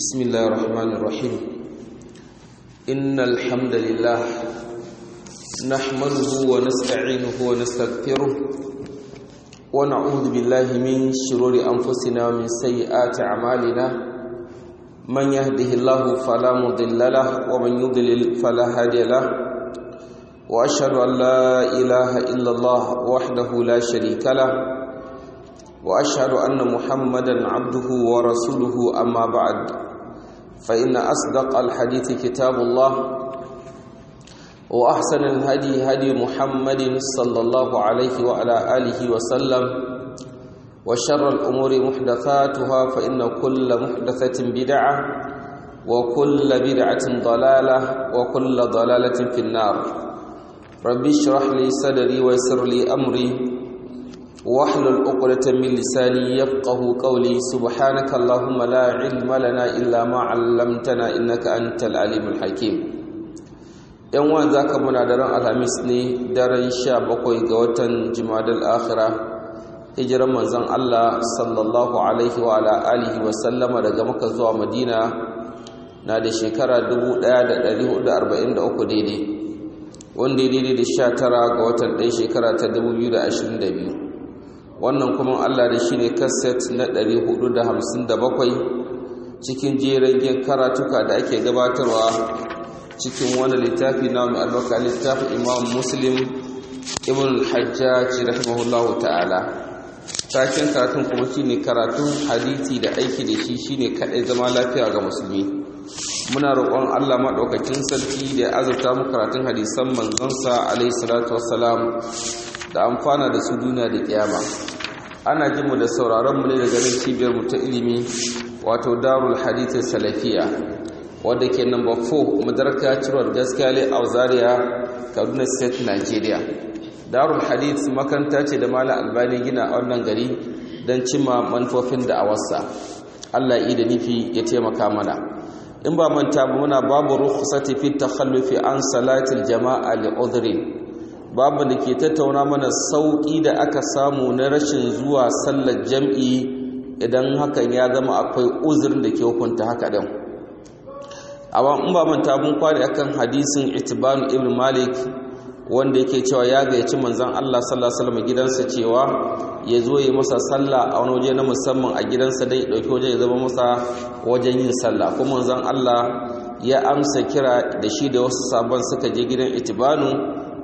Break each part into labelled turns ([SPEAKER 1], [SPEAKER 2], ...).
[SPEAKER 1] بسم الله الرحمن الرحيم إن الحمد لله نحمده ونستعينه ونستغفره ونعوذ بالله من شرور أنفسنا ومن سيئات أعمالنا من يهده الله فلا مضل له ومن يضلل فلا هادي له وأشهد أن لا إله إلا الله وحده لا شريك له واشهد ان محمدا عبده ورسوله اما بعد فان اصدق الحديث كتاب الله واحسن الهدي هدي محمد صلى الله عليه وعلى اله وسلم وشر الامور محدثاتها فان كل محدثه بدعه وكل بدعه ضلاله وكل ضلاله في النار ربي اشرح لي صدري ويسر لي امري واحلل عقدة من لساني يفقه قولي سبحانك اللهم لا علم لنا إلا ما علمتنا إنك أنت العليم الحكيم yan wa zaka muna daren alhamis ne daren sha bakwai ga watan jimadal akhira hijiran manzon Allah sallallahu alaihi wa ala alihi wa sallama daga maka zuwa madina na da shekara 1443 daidai wanda daidai da sha tara ga watan ɗaya shekara ta 2022 wannan kuma Allah da shi ne kaset na 457 cikin jeragen karatuka da ake gabatarwa cikin wani littafi na mai albarka littafin imam muslim ibn al-hajjaj rahimahullahu ta'ala taken karatun kuma shine karatun hadisi da aiki da shi shine kadai zama lafiya ga musulmi muna roƙon Allah maɗaukakin sarki da ya azurta mu karatun hadisan manzonsa alaihi salatu wassalam da amfana da su duniya da kiyama ana jin mu da sauraron mu ne daga nan cibiyar mu ta ilimi wato Darul Hadith Salafiya wanda ke number 4 Madaraka Cirwar Gaskiya a Zaria Kaduna State Nigeria Darul Hadith makanta ce da Malam Albani gina a wannan gari don cimma manufofin da awarsa Allah yi da nufi ya taimaka mana in ba manta ba muna babu rukhsati fi takhallufi an salatil jama'a li udhrin babu da ke tattauna mana sauƙi da aka samu na rashin zuwa sallar jam'i idan hakan ya zama akwai uzurin da ke hukunta haka ɗin amma in ba manta mun kwari akan hadisin itibanu ibn malik wanda yake cewa ya gayyaci manzon Allah sallallahu alaihi wasallam gidansa cewa ya zo yi masa sallah a wani waje na musamman a gidansa dai dauki waje ya zama masa wajen yin sallah kuma manzon Allah ya amsa kira da shi da wasu sabon suka je gidan itibanu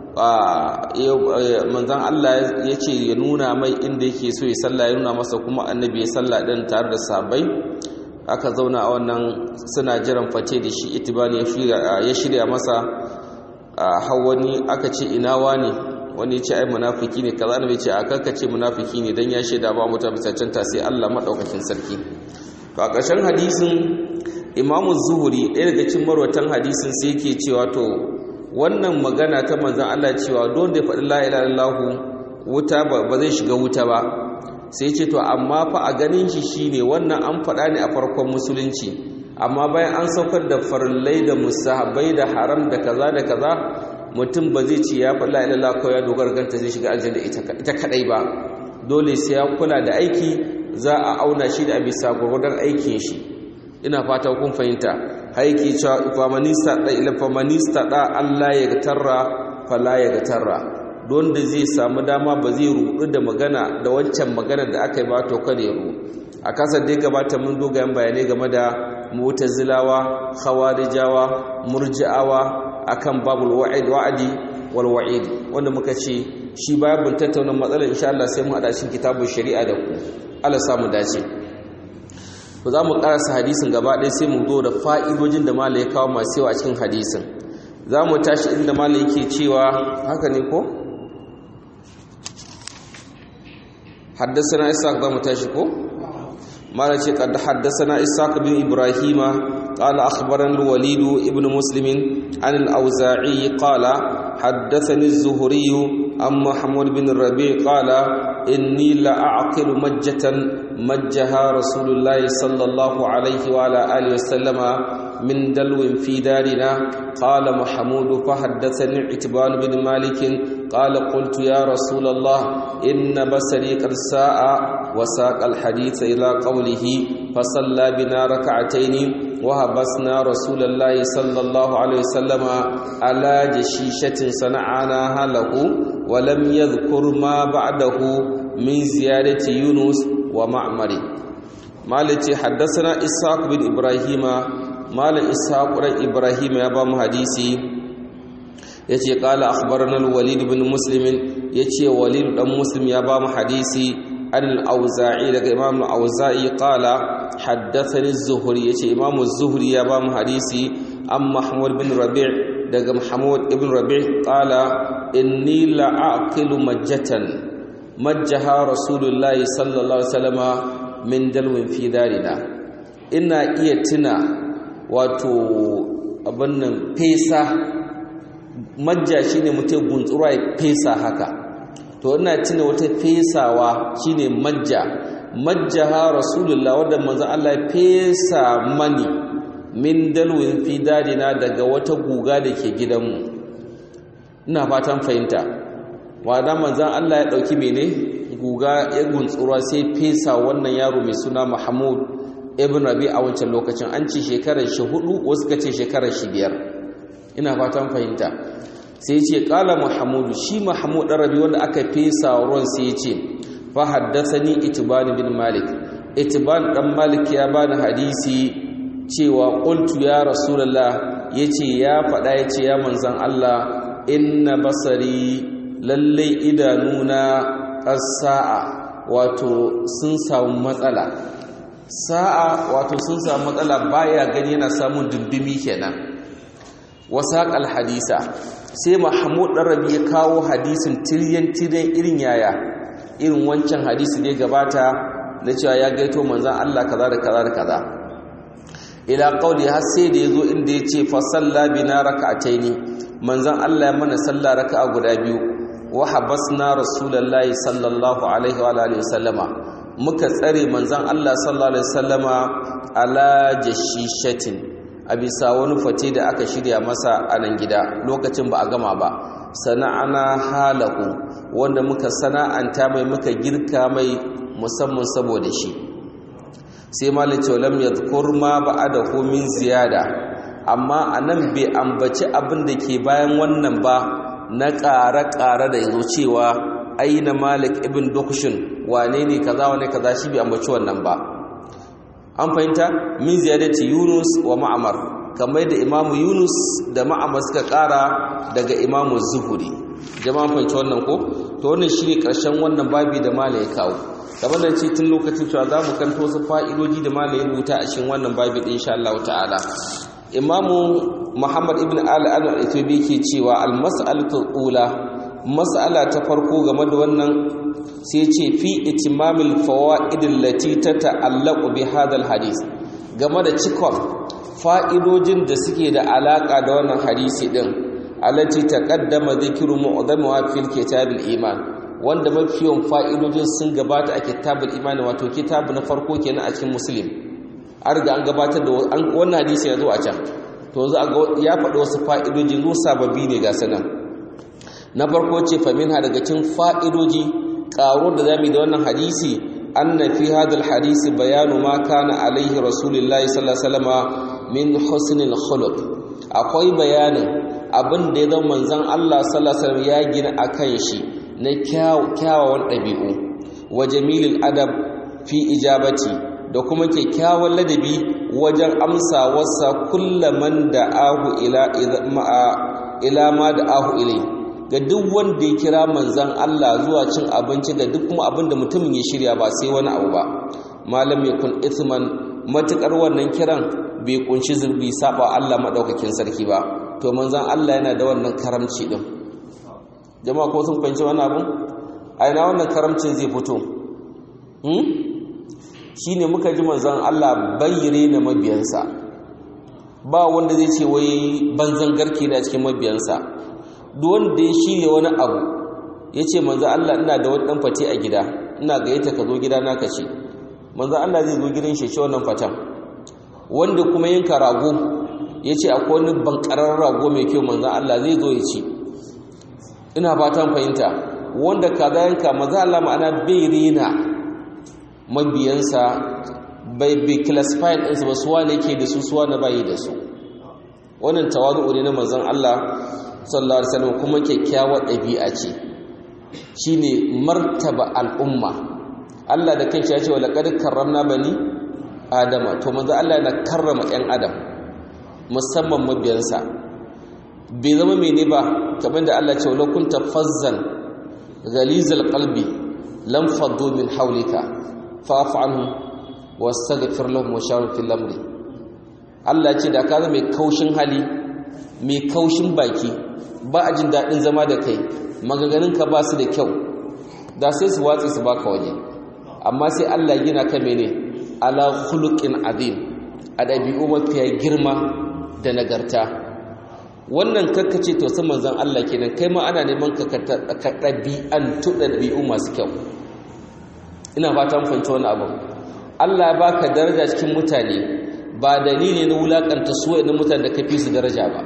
[SPEAKER 1] manzan Allah ya ce ya nuna mai inda yake so ya salla ya nuna masa kuma annabi ya salla ɗin tare da sabai aka zauna a wannan suna jiran face da shi itibani ya shirya masa hawani aka ce ina wani wani ce ai munafiki ne kaza ne ce a kanka ce munafiki ne dan ya shaida ba mutum cancanta sai Allah madaukakin sarki to a ƙarshen hadisin imamu zuhuri ɗaya daga cikin marwatan hadisin sai yake cewa to wannan magana ta manzan Allah cewa don da ya faɗi la'ilallahu wuta ba zai shiga wuta ba sai ce to amma fa a ganin shi shi ne wannan an faɗa ne a farkon musulunci amma bayan an saukar da farillai da musahabai da haram da kaza da kaza mutum ba zai ce ya faɗi la'ilallahu kawai ya dogara ganta zai shiga aljanna ita kaɗai ba dole sai ya kula da aiki za a auna shi da bisa gwagwadon aikin shi ina fata kun fahimta haiki cewa famanista da ila famanista da Allah ya gatarra fala ya gatarra don da zai samu dama ba zai rudu da magana da wancan magana da aka yi ba to kada ya ru a kasar da gabata mun dogayen bayanai game da mu'tazilawa khawarijawa murji'awa akan babul wa'id wa'adi wal wa'id wanda muka ce shi babun tattauna matsalar insha Allah sai mu hada shi kitabun shari'a da ku Allah samu dace to za mu karasa hadisin gaba ɗaya sai mu zo da fa'idojin da mala ya kawo masu yawa cikin hadisin za mu tashi inda mala yake cewa haka ne ko? haddasa na isa za mu tashi ko? mala ce kada haddasa na isa bin ibrahima قال أخبرنا الوليد ابن مسلم عن الأوزاعي قال حدثني الزهري عن محمود بن الربيع قال إني لأعقل مجة مجها رسول الله صلى الله عليه وعلى آله وسلم من دلو في دارنا قال محمود فحدثني عتبان بن مالك قال قلت يا رسول الله إن بصري قد ساء وساق الحديث إلى قوله فصلى بنا ركعتين وهبسنا رسول الله صلى الله عليه وسلم على جشيشة صنعناها له ولم يذكر ما بعده من زيادة يونس ومعمر مالتي حدثنا إسحاق بن إبراهيم مال إسحاق بن إبراهيم يا بام حديثي yace qala akhbarana al-walid ibn muslim yace walid dan muslim ya ba mu hadisi an al-auza'i daga imam al-auza'i qala haddathani az-zuhri yace imam az-zuhri ya ba mu hadisi an mahmud bin rabi' daga mahmud ibn rabi' qala inni la'aqilu majjatan majjaha rasulullahi sallallahu alaihi wasallama min dalwin fi darina ina iya tuna wato abin nan fesa majja shine mutum guntsura ya fesa haka to ina tuna wata fesawa shine majja majjaha rasulullah wanda manzo Allah ya fesa mani min dalwin fi darina daga wata guga da ke gidanmu ina fatan fahimta wanda manzon Allah ya dauki mene guga ya guntsura sai fesa wannan yaro mai suna Mahmud ibn Rabi a wancan lokacin an ce shekarar shi hudu wasu ka ce shekarar shi biyar ina fatan fahimta sai ce kala Muhammadu shi Mahmud dan Rabi wanda aka fesa ruwan sai ya ce fa haddathani Itban bin Malik Itban dan Malik ya bani hadisi cewa qultu ya Rasulullah yace ya faɗa yace ya manzon Allah inna basari lalle idanuna sa'a wato sun samu matsala sa'a wato sun samu matsala baya gani yana samun dundumi kenan wasaqal hadisa sai mahmud dan rabi ya kawo hadisin tiryan tiryan irin yaya irin wancan hadisi da gabata na cewa ya gaito manzon Allah kaza da kaza da kaza ila qauli har sai da yazo inda yace fa salla bina rak'ataini manzon Allah ya mana sallah raka'a guda biyu wa habasna rasulullahi sallallahu alaihi wa alihi wasallama muka tsare manzon Allah sallallahu alaihi wasallama ala jashishatin a bisa wani fate da aka shirya masa a nan gida lokacin ba a gama ba sana'ana halahu wanda muka sana'anta mai muka girka mai musamman saboda shi sai malice lam yadhkur ma ba'adahu min ziyada amma anan bai ambaci abin da ke bayan wannan ba na ƙare-ƙare da yazo cewa aina malik ibn dukushin wane ne kaza wane kaza shi bai ambaci wannan ba an fahimta min ziyadati yunus wa ma'amar kamar da imamu yunus da ma'amar suka ƙara daga imamu zuhuri jama'an fahimci wannan ko to wannan shine ƙarshen wannan babi da mala ya kawo kamar da ce tun lokacin cewa za mu kanto wasu fa'idoji da mala ya rubuta a cikin wannan babi ɗin insha Allah ta'ala imamu muhammad ibn ali al-ethiopi ke cewa al-mas'alatu ula mas'ala ta farko game da wannan sai ce fi itimamil fawaid allati tata'allaqu bi hadha hadis game da cikon fa'idojin da suke da alaka da wannan hadisi din allati taqaddama dhikru mu'dhamuha fil kitabil iman wanda mafiyan fa'idojin sun gabata a kitabul iman wato kitabu na farko kenan a cikin muslim an riga an gabatar da wannan hadisi ya zo a can to yanzu ya faɗi wasu fa'idoji zo sababbi ne ga sanan na farko ce faminha daga cikin fa'idoji ƙaro da zamu da wannan hadisi anna fi hadal hadisi bayanu ma kana alaihi rasulullahi sallallahu alaihi wasallama min husnil khuluq akwai bayanin abin da ya zama manzon Allah sallallahu alaihi wasallam ya gina akan shi na kyawawan ɗabi'u wa jamilil adab fi ijabati da kuma kyakkyawan ladabi wajen amsa wasa kullaman da ahu ila ila ma da ahu ilai ga duk wanda ya kira manzan Allah zuwa cin abinci ga duk kuma abin da mutumin ya shirya ba sai wani abu ba malam ya kun ithman matukar wannan kiran bai kunshi zurbi saba Allah madaukakin sarki ba to manzan Allah yana da wannan karamci din jama'a ko sun fahimci wannan abun a ina wannan karamcin zai fito hmm? shine muka ji manzan Allah bayyire na mabiyansa ba wanda zai ce wai banzan garke da cikin mabiyansa duk wanda ya shirya wani abu ya ce manzan Allah ina da wani ɗan fate a gida ina gayyata ka zo gida na ka ce manzan Allah zai zo gidan shi ce wannan fatan wanda kuma yanka rago ya ce akwai wani bankarar rago mai kyau manzan Allah zai zo ya ci ina fatan fahimta wanda kaza yanka manzan Allah ma'ana bai rena mabiyansa bai bi classify ɗinsu ba suwa ne ke da su suwa na bayi da su wannan tawazu ne na manzon Allah sallallahu alaihi wasallam kuma kyakkyawar ɗabi'a ce shine martaba al'umma Allah da kanshi ya ce wa laqad karramna bani adama to manzo Allah yana karrama ɗan adam musamman mabiyansa bai zama mene ba kamar da Allah ce wa kunta fazzan ghalizal qalbi lam faddu min hawlika fa'fu anhum wastaghfir lahum wa shawir fil amri Allah ce da ka zama mai kaushin hali mai kaushin baki ba a jin daɗin zama da kai magaganinka ba su da kyau da sai su watsi su baka waje amma sai Allah gina ka mene ala khuluqin azim a ɗabi'u mafiya girma da nagarta wannan kakkace to sai manzon Allah kenan kai ma ana neman ka ka ɗabi'antu ɗabi'u masu kyau ina fatan fahimci wani abu Allah ya baka daraja cikin mutane ba dalili na wulakanta su na mutane da kafi su daraja ba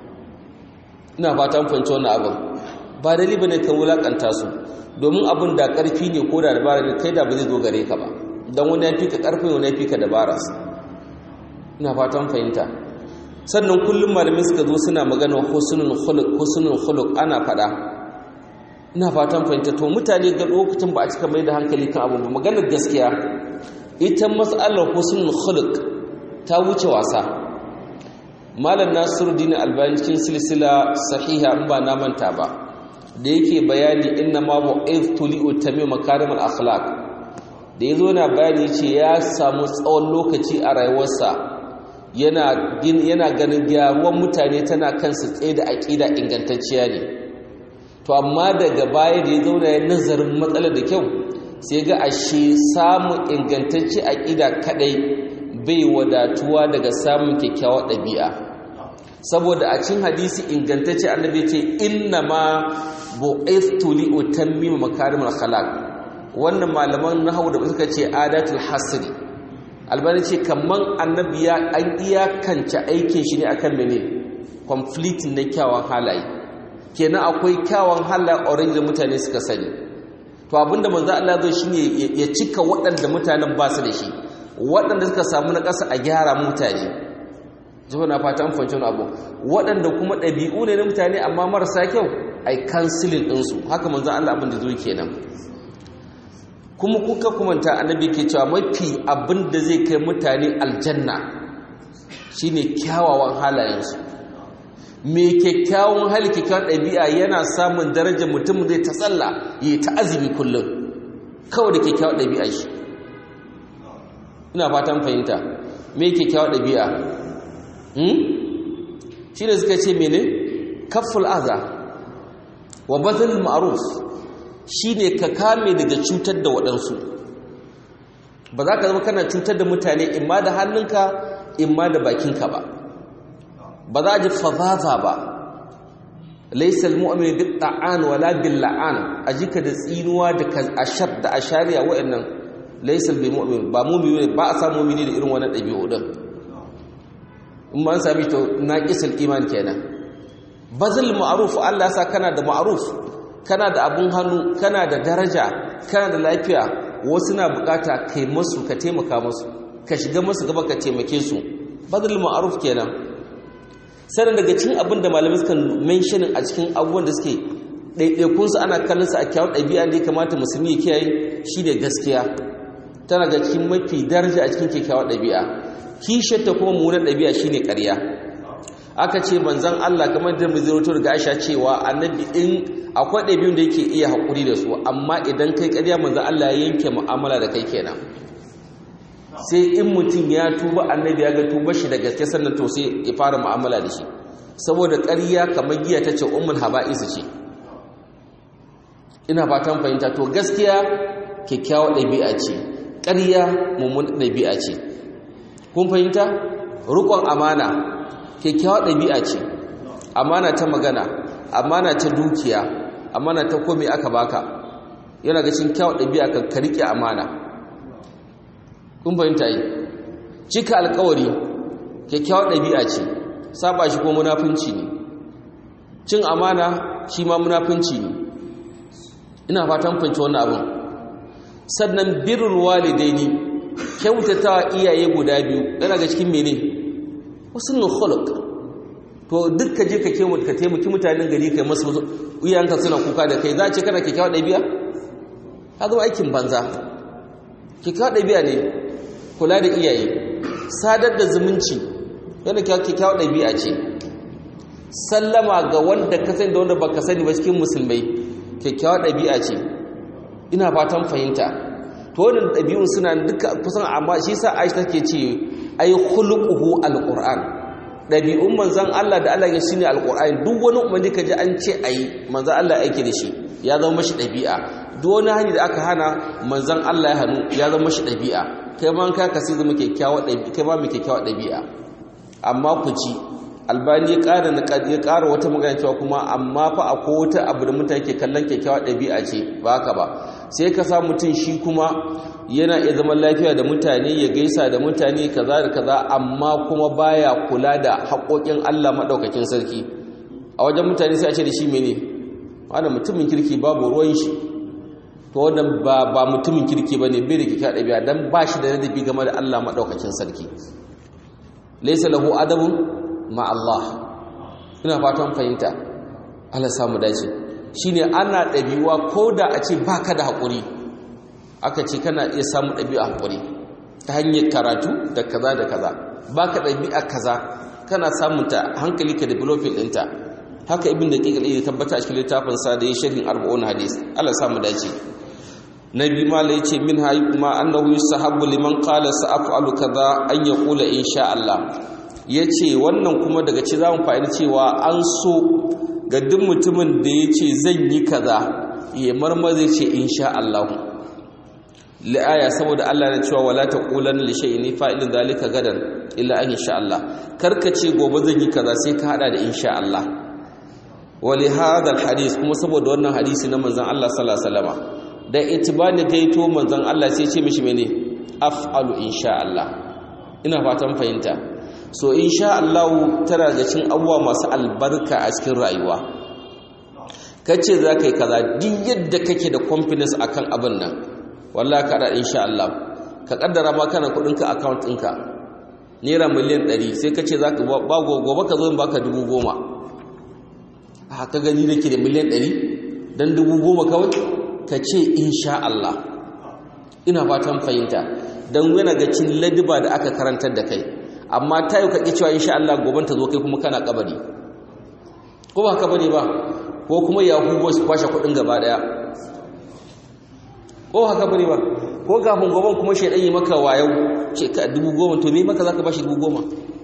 [SPEAKER 1] ina fatan fahimci wani abu ba dalili bane kan wulakanta su domin abin da karfi ne ko da dabara ne kai da ba zai zo gare ka ba dan wani ya fi ka karfin wani ya fi ka dabara ina fatan fahimta sannan kullum malamai suka zo suna magana husnul khuluq husnul khuluq ana fada ina fatan fahimta to mutane ga lokacin ba a cika mai da hankali kan abu ba maganar gaskiya ita mas'alar husnul khuluq ta wuce wasa malam nasiruddin albani cikin silsila sahiha in ba na manta ba da yake bayani inna ma bu'ithtu li utami makarimal akhlaq da yazo na bayani ce ya samu tsawon lokaci a rayuwarsa yana yana ganin gyaruwan mutane tana kansu tsaye da aqida ingantacciya ne to amma daga baya da ya zauna ya nazarin matsalar da kyau sai ga ashe samun ingantacce aqida kadai bai wadatuwa daga samun kyakkyawar ɗabi'a saboda a cin hadisi ingantacce annabi ce inna ma bu'ithtu li utammima makarimul akhlaq wannan malaman nahwu da suka ce adatul hasri albani ce kaman annabi ya an iyakance aikin shi ne akan mene complete na kyawun halaye kenan akwai kyawun halaye already da mutane suka sani to abinda manzo Allah zai shine ya cika waɗanda mutanen ba su da shi waɗanda suka samu na ƙasa a gyara mutane jiho na fata amfancin abu waɗanda kuma ɗabi'u ne na mutane amma marasa kyau ai kansilin ɗinsu haka manzan Allah abin da zo kenan kuma kuka kumanta annabi ke cewa mafi abin da zai kai mutane aljanna shine kyawawan halayensu mai kyakkyawan hali kyakkyawan ɗabi'a yana samun darajar mutum zai ta tsalla yi ta azumi kullum kawai da kyakkyawan ɗabi'a shi ina fatan fahimta mai kyakkyawan ɗabi'a shi ne suka ce mene kaful aza wa bazil ma'ruf shi ne ka kame daga cutar da waɗansu ba za ka zama kana cutar da mutane imma da hannunka imma da bakinka ba ba za a ji fazaza ba laisal mu'min bi ta'an wala bil la'an ajika da tsinuwa da ashar da ashariya wa'annan laisal bi mu'min ba mu'min ba a samu mu'mini da irin wannan ɗabi'u din in ma an sami to naqisul iman kenan bazil ma'ruf Allah sa kana da ma'ruf kana da abun hannu kana da daraja kana da lafiya wasu na bukata kai masu ka taimaka masu ka shiga masu gaba ka taimake su bazil ma'ruf kenan sannan daga cikin abin da malamai suka mentionin a cikin abubuwan da suke ɗaiɗaikunsu ana kallon su a kyawun ɗabi'a da ya kamata musulmi ya kiyaye shi ne gaskiya tana ga cikin mafi daraja a cikin kyakkyawar ɗabi'a kishiyarta kuma munan ɗabi'a shi ne ƙarya aka ce manzan Allah kamar da mizirautu daga aisha cewa annabi in akwai ɗabi'un da yake iya haƙuri da su amma idan kai ƙarya manzan Allah ya yanke mu'amala da kai kenan sai in mutum ya tuba annabi ya ga tuba shi da gaske sannan to sai ya fara mu'amala da shi saboda ƙarya kamar giya ta ce ummul haba'isa ce ina fatan fahimta to gaskiya kyakkyawar ɗabi'a ce ƙarya mummun ɗabi'a ce kun fahimta rukon amana kyakkyawar ɗabi'a ce amana ta magana amana ta dukiya amana ta komai aka baka yana ga cikin kyawar ɗabi'a kan ka riƙe amana kun fahimta yi cika alkawari kyakkyawar ɗabi'a ce saba shi ko munafunci ne cin amana shi ma munafunci ne ina fatan fahimci wannan abin sannan birrul walidaini kyautatawa iyaye guda biyu yana ga cikin mene husnul khuluq to duk ka je ka ka taimaki mutanen gari kai masu iyayenka suna kuka da kai za a ce kana kyakkyawa ɗabi'a ka zama aikin banza kyakkyawa ɗabi'a ne kula da iyaye sadar da zumunci yana kyakkyawa ɗabi'a ce sallama ga wanda ka sani da wanda baka sani ba cikin musulmai kyakkyawa ɗabi'a ce ina fatan fahimta to wannan ɗabi'un suna duka kusan amma shi sa Aisha take ce ai khuluquhu alquran ɗabi'un manzon Allah da Allah ya shine alqur'ani duk wani umarni ka ji an ce ayi manzon Allah yake da shi ya zama mashi ɗabi'a duk wani hani da aka hana manzon Allah ya hannu ya zama mashi ɗabi'a kai ma ka kasi zama kyakkyawa ɗabi'a kai ma mai kyakkyawa ɗabi'a amma ku ji albani ya ƙara ya ƙara wata magana cewa kuma amma fa akwai wata abu da mutane ke kallon kyakkyawa ɗabi'a ce ba haka ba sai ka sa mutum shi kuma yana iya zaman lafiya da mutane ya gaisa da mutane kaza da kaza amma kuma baya kula da haƙoƙin Allah maɗaukakin sarki a wajen mutane sai a ce da shi mene wanda mutumin kirki babu ruwan shi to wannan ba ba mutumin kirki bane bai da kyakkyawa ɗabi'a dan ba shi da ladabi game da Allah maɗaukakin sarki laysa lahu adabun ma Allah ina fatan fahimta Allah samu dace shine ana ɗabi'uwa ko da a ce baka da haƙuri aka ce kana iya samun ɗabi'a haƙuri ta hanyar karatu da kaza da kaza baka ɗabi'a kaza kana samun ta hankali ka developing ɗinta haka ibn da ƙiƙal ya tabbata a cikin littafin sa da ya sharhin arba'un hadis Allah samu dace nabi mala yace min hayi kuma annahu yusahabu liman qala sa'afalu kaza an yaqula insha Allah yace wannan kuma daga ci zamu fa'ida cewa an so ga duk mutumin da yace zan yi kaza ya marmaze ce insha Allah li'aya saboda Allah ya cewa wala taqulanna li shay'in fa'ilin zalika gadan illa an insha Allah karkace gobe zan yi kaza sai ka hada da insha Allah wali hadha alhadith kuma saboda wannan hadisi na manzon Allah sallallahu alaihi wasallam da itibani gaito manzon Allah sai ce mishi mene af'alu insha Allah ina fatan fahimta so insha Allah tana da cin abuwa masu albarka a cikin rayuwa kace za ka yi kaza duk yadda kake da confidence akan abin nan wallahi ka da insha Allah ka kaddara ma kana kudin ka account ɗinka naira miliyan 100 sai kace za ka ba gobe ka zo in baka 10,000 haka gani nake da miliyan 100 dan 10,000 kawai ka ce insha Allah ina fatan fahimta don yana ga cin ladiba da aka karantar da kai amma ta yi kaƙi cewa insha Allah goban ta zo kai kuma kana kabari ko ba haka bane ba ko kuma yahu su kwashe kuɗin gaba ɗaya ko haka bane ba ko kafin goban kuma shaidan yi maka wayau ce ka dubu goma to me maka zaka bashi dubu goma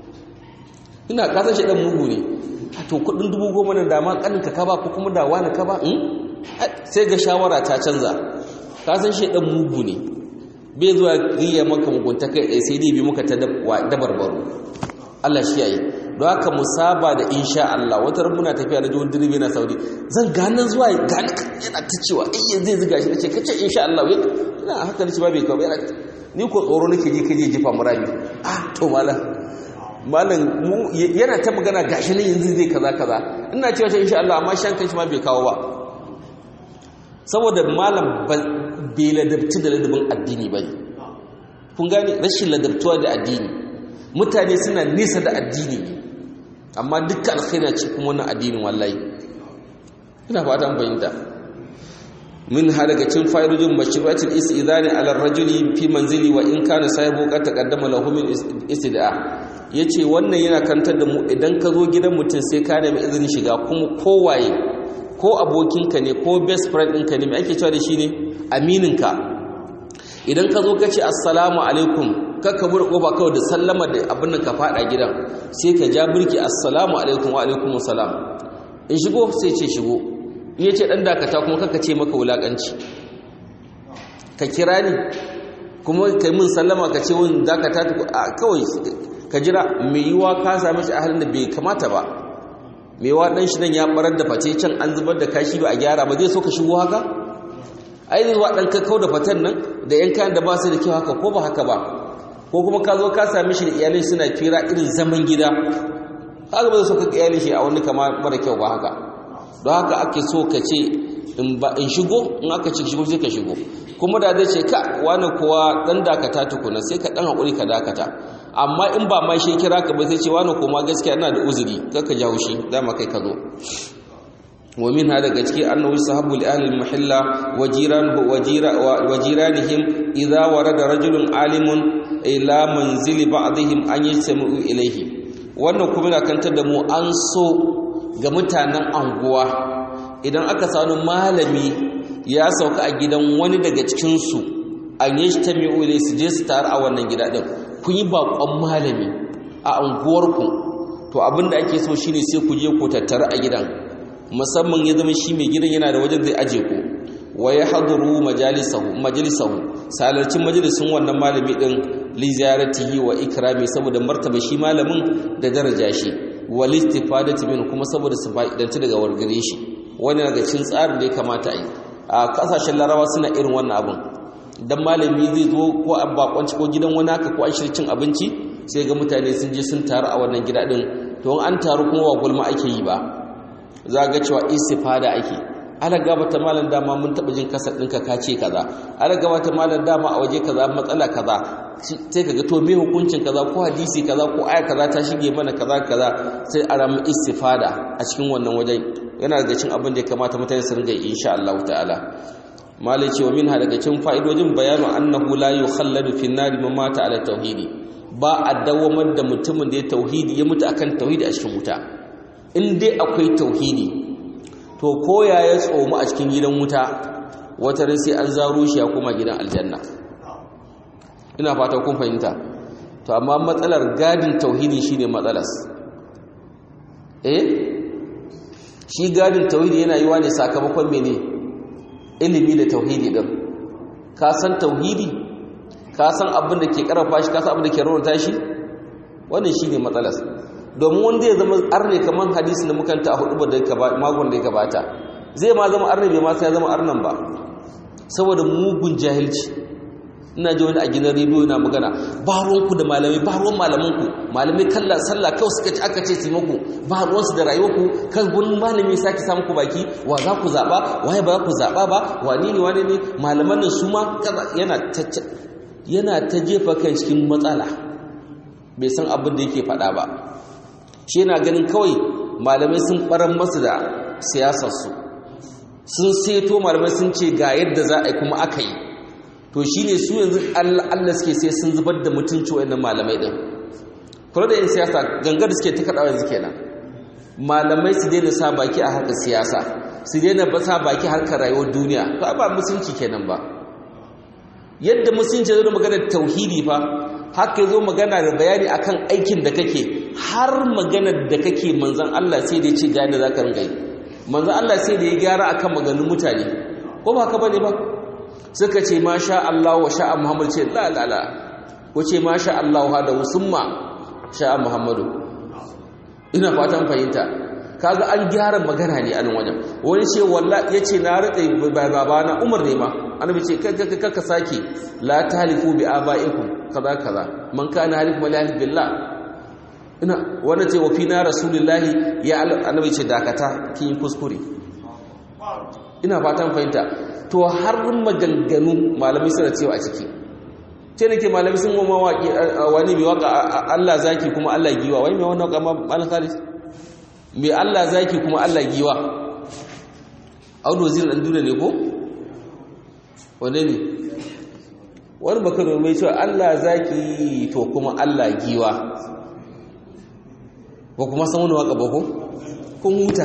[SPEAKER 1] ina kasan shaidan mugu ne to kuɗin dubu goma nan da ma kaninka ka ba ko kuma da wani ka ba sai ga shawara ta canza ka san shaidan mugu ne bai zuwa riya maka mugunta kai ɗaya sai dai bi muka ta dabarbaro Allah shi yayi don haka musaba da insha Allah wata ran muna tafiya da jiwon direbe na Saudi zan ganin zuwa gani yana ta cewa ai yanzu zai ziga shi nace kace insha Allah wai ina haka nace ba bai kawo yana ni ko tsoro nake ji kaje jifa murami ah to malam malam yana ta magana gashi ne yanzu zai kaza kaza ina cewa insha Allah amma shan kanshi ma bai kawo ba saboda malam bai ladabci da ladabin addini ba ne kun gane rashin ladabtuwa da addini mutane suna nesa da addini ne amma dukkan alkhairi ce kuma wannan addinin wallahi ina fata an fahimta min ha daga cin fa'idojin mashru'atul istidani ala rajuli fi manzili wa in kana sahibu qad taqaddama lahu min istida yace wannan yana kantar da mu idan ka zo gidan mutum sai ka nemi izinin shiga kuma kowaye ko abokinka ne ko best friend ɗinka ne mai ake cewa da shi ne amininka idan ka zo ka ce assalamu alaikum kakka buɗe ƙofa kawai da sallama da abin da ka faɗa gidan sai ka ja birki assalamu alaikum wa alaikum salam in shigo sai ce shigo in ya ce ɗan dakata kuma kakka ce maka wulaƙanci ka kira ni kuma ka yi min sallama ka ce wani dakata kawai ka jira mai yiwa ka sami shi a halin da bai kamata ba mewa dan shi nan ya barar da face can an zubar da kashi ba a gyara ba zai so ka shigo haka ai zai wa dan ka kau da fatan nan da yan kayan da ba su da kyau haka ko ba haka ba ko kuma ka zo ka same shi da iyalai suna fira irin zaman gida haka ba zai so ka iyalai shi a wani kama mara kyau ba haka don haka ake so ka ce in ba in shigo in aka ce shigo sai ka shigo kuma da zai ce ka wani kowa dan dakata tukuna sai ka dan hakuri ka dakata amma in ba ma shi kira ka ba sai ce wani kuma gaskiya ina da uzuri kaka jawo shi dama kai ka zo wa min hada daga ciki annahu sahabu li ahli al-mahalla wa jiranuhu wa jiranihim idza warada rajulun alimun ila manzili ba'dihim an yastami'u ilayhi wannan kuma na kantar da mu an so ga mutanen anguwa idan aka sanu malami ya sauka a gidan wani daga cikin su an yastami'u ilayhi su je su taru a wannan gida din kun yi bakon malami a anguwarku to abinda ake so shine sai ku je ku tattara a gidan musamman ya zama shi mai gidan yana da wajen zai aje ku wa ya haduru majalisahu majalisahu salarcin majalisun wannan malami din li ziyaratihi wa ikrami saboda martaba shi malamin da daraja shi wal istifadati min kuma saboda su fa'idanci daga wargare shi wani daga cikin tsarin da ya kamata a yi a kasashen larawa suna irin wannan abin dan malami zai zo ko a bakonci ko gidan wani haka ko an shirya cin abinci sai ga mutane sun je sun taru a wannan gida din to an taru kuma wa gulma ake yi ba za ga cewa istifada ake ala gabata malam dama mun taba jin kasar ɗinka ka ce kaza ala gabata malam dama a waje kaza matsala kaza sai kaga to me hukuncin kaza ko hadisi kaza ko aya kaza ta shige mana kaza kaza sai a ramu istifada a cikin wannan wajen yana daga cikin abin da ya kamata mutane su ringa insha Allah ta'ala malai ce wa minha daga cikin fa'idojin bayanu annahu la yukhalladu fi an-nar man mata ala tauhidi ba a dawamar da mutumin da ya tauhidi ya mutu akan tauhidi a cikin wuta in dai akwai tauhidi to koya ya tsomu a cikin gidan wuta wata ran sai an zaro shi ya koma gidan aljanna ina fata kun fahimta to amma matsalar gadin tauhidi shine matsalas eh shi gadin tauhidi yana yiwa ne sakamakon mene ilimi da tauhidi din ka san tauhidi ka san abin da ke karfafa shi ka san abin da ke raunata shi wannan shine matsalas domin wanda ya zama arne kamar hadisi da mukanta a hudu da magon da ya gabata zai ma zama arne bai ma sai ya zama arnan ba saboda mugun jahilci ina ji wani a gidan rediyo yana magana ba ruwanku da malamai ba ruwan malamanku malamai kalla sallah kawai suka ci aka ce su maku ba ruwansu da rayuwarku kan wani malami sake samu ku baki wa za ku zaɓa waye ba za ku zaɓa ba wani ne wani ne malaman nan su ma yana ta jefa kan cikin matsala bai san abin da yake faɗa ba shi yana ganin kawai malamai sun ɓaran masu da siyasarsu sun seto malamai sun ce ga yadda za a yi kuma aka yi to shi ne su yanzu allah suke sai sun zubar da mutunci wa malamai ɗin kula da yin siyasa gangar suke ta kaɗawa yanzu kenan malamai su daina sa baki a harkar siyasa su daina ba sa baki harkar rayuwar duniya to ba musulunci kenan ba yadda musulunci zai magana tauhidi fa haka zo magana da bayani akan aikin da kake har maganar da kake manzan Allah sai da ya ce gane za ka ringa yi manzan Allah sai da ya gyara akan maganin mutane ko ba ka bane ba suka ce ma sha Allah wa sha'a Muhammad ce la la la ko ce ma sha Allah wa da usumma sha'a Muhammadu ina fatan fahimta kaga an gyara magana ne a nan wajen wani ce wallahi yace na rike babana Umar ne ma annabi ce kaka ka sake la talifu bi abaikum kaza kaza man kana halifu lillahi billah ina wanda ce wa fina rasulullahi ya annabi ce dakata kin kuskure ina fatan fahimta to har maganganu malamai suna cewa a ciki ce nake malamai sun goma wani mai waka Allah zaki kuma Allah giwa wani mai wani waka malam Khalid mai Allah zaki kuma Allah giwa audu wazirin dan duniya ne ko wane ne wani bakar mai cewa Allah zaki to kuma Allah giwa ba kuma san wani waka ba ko kun huta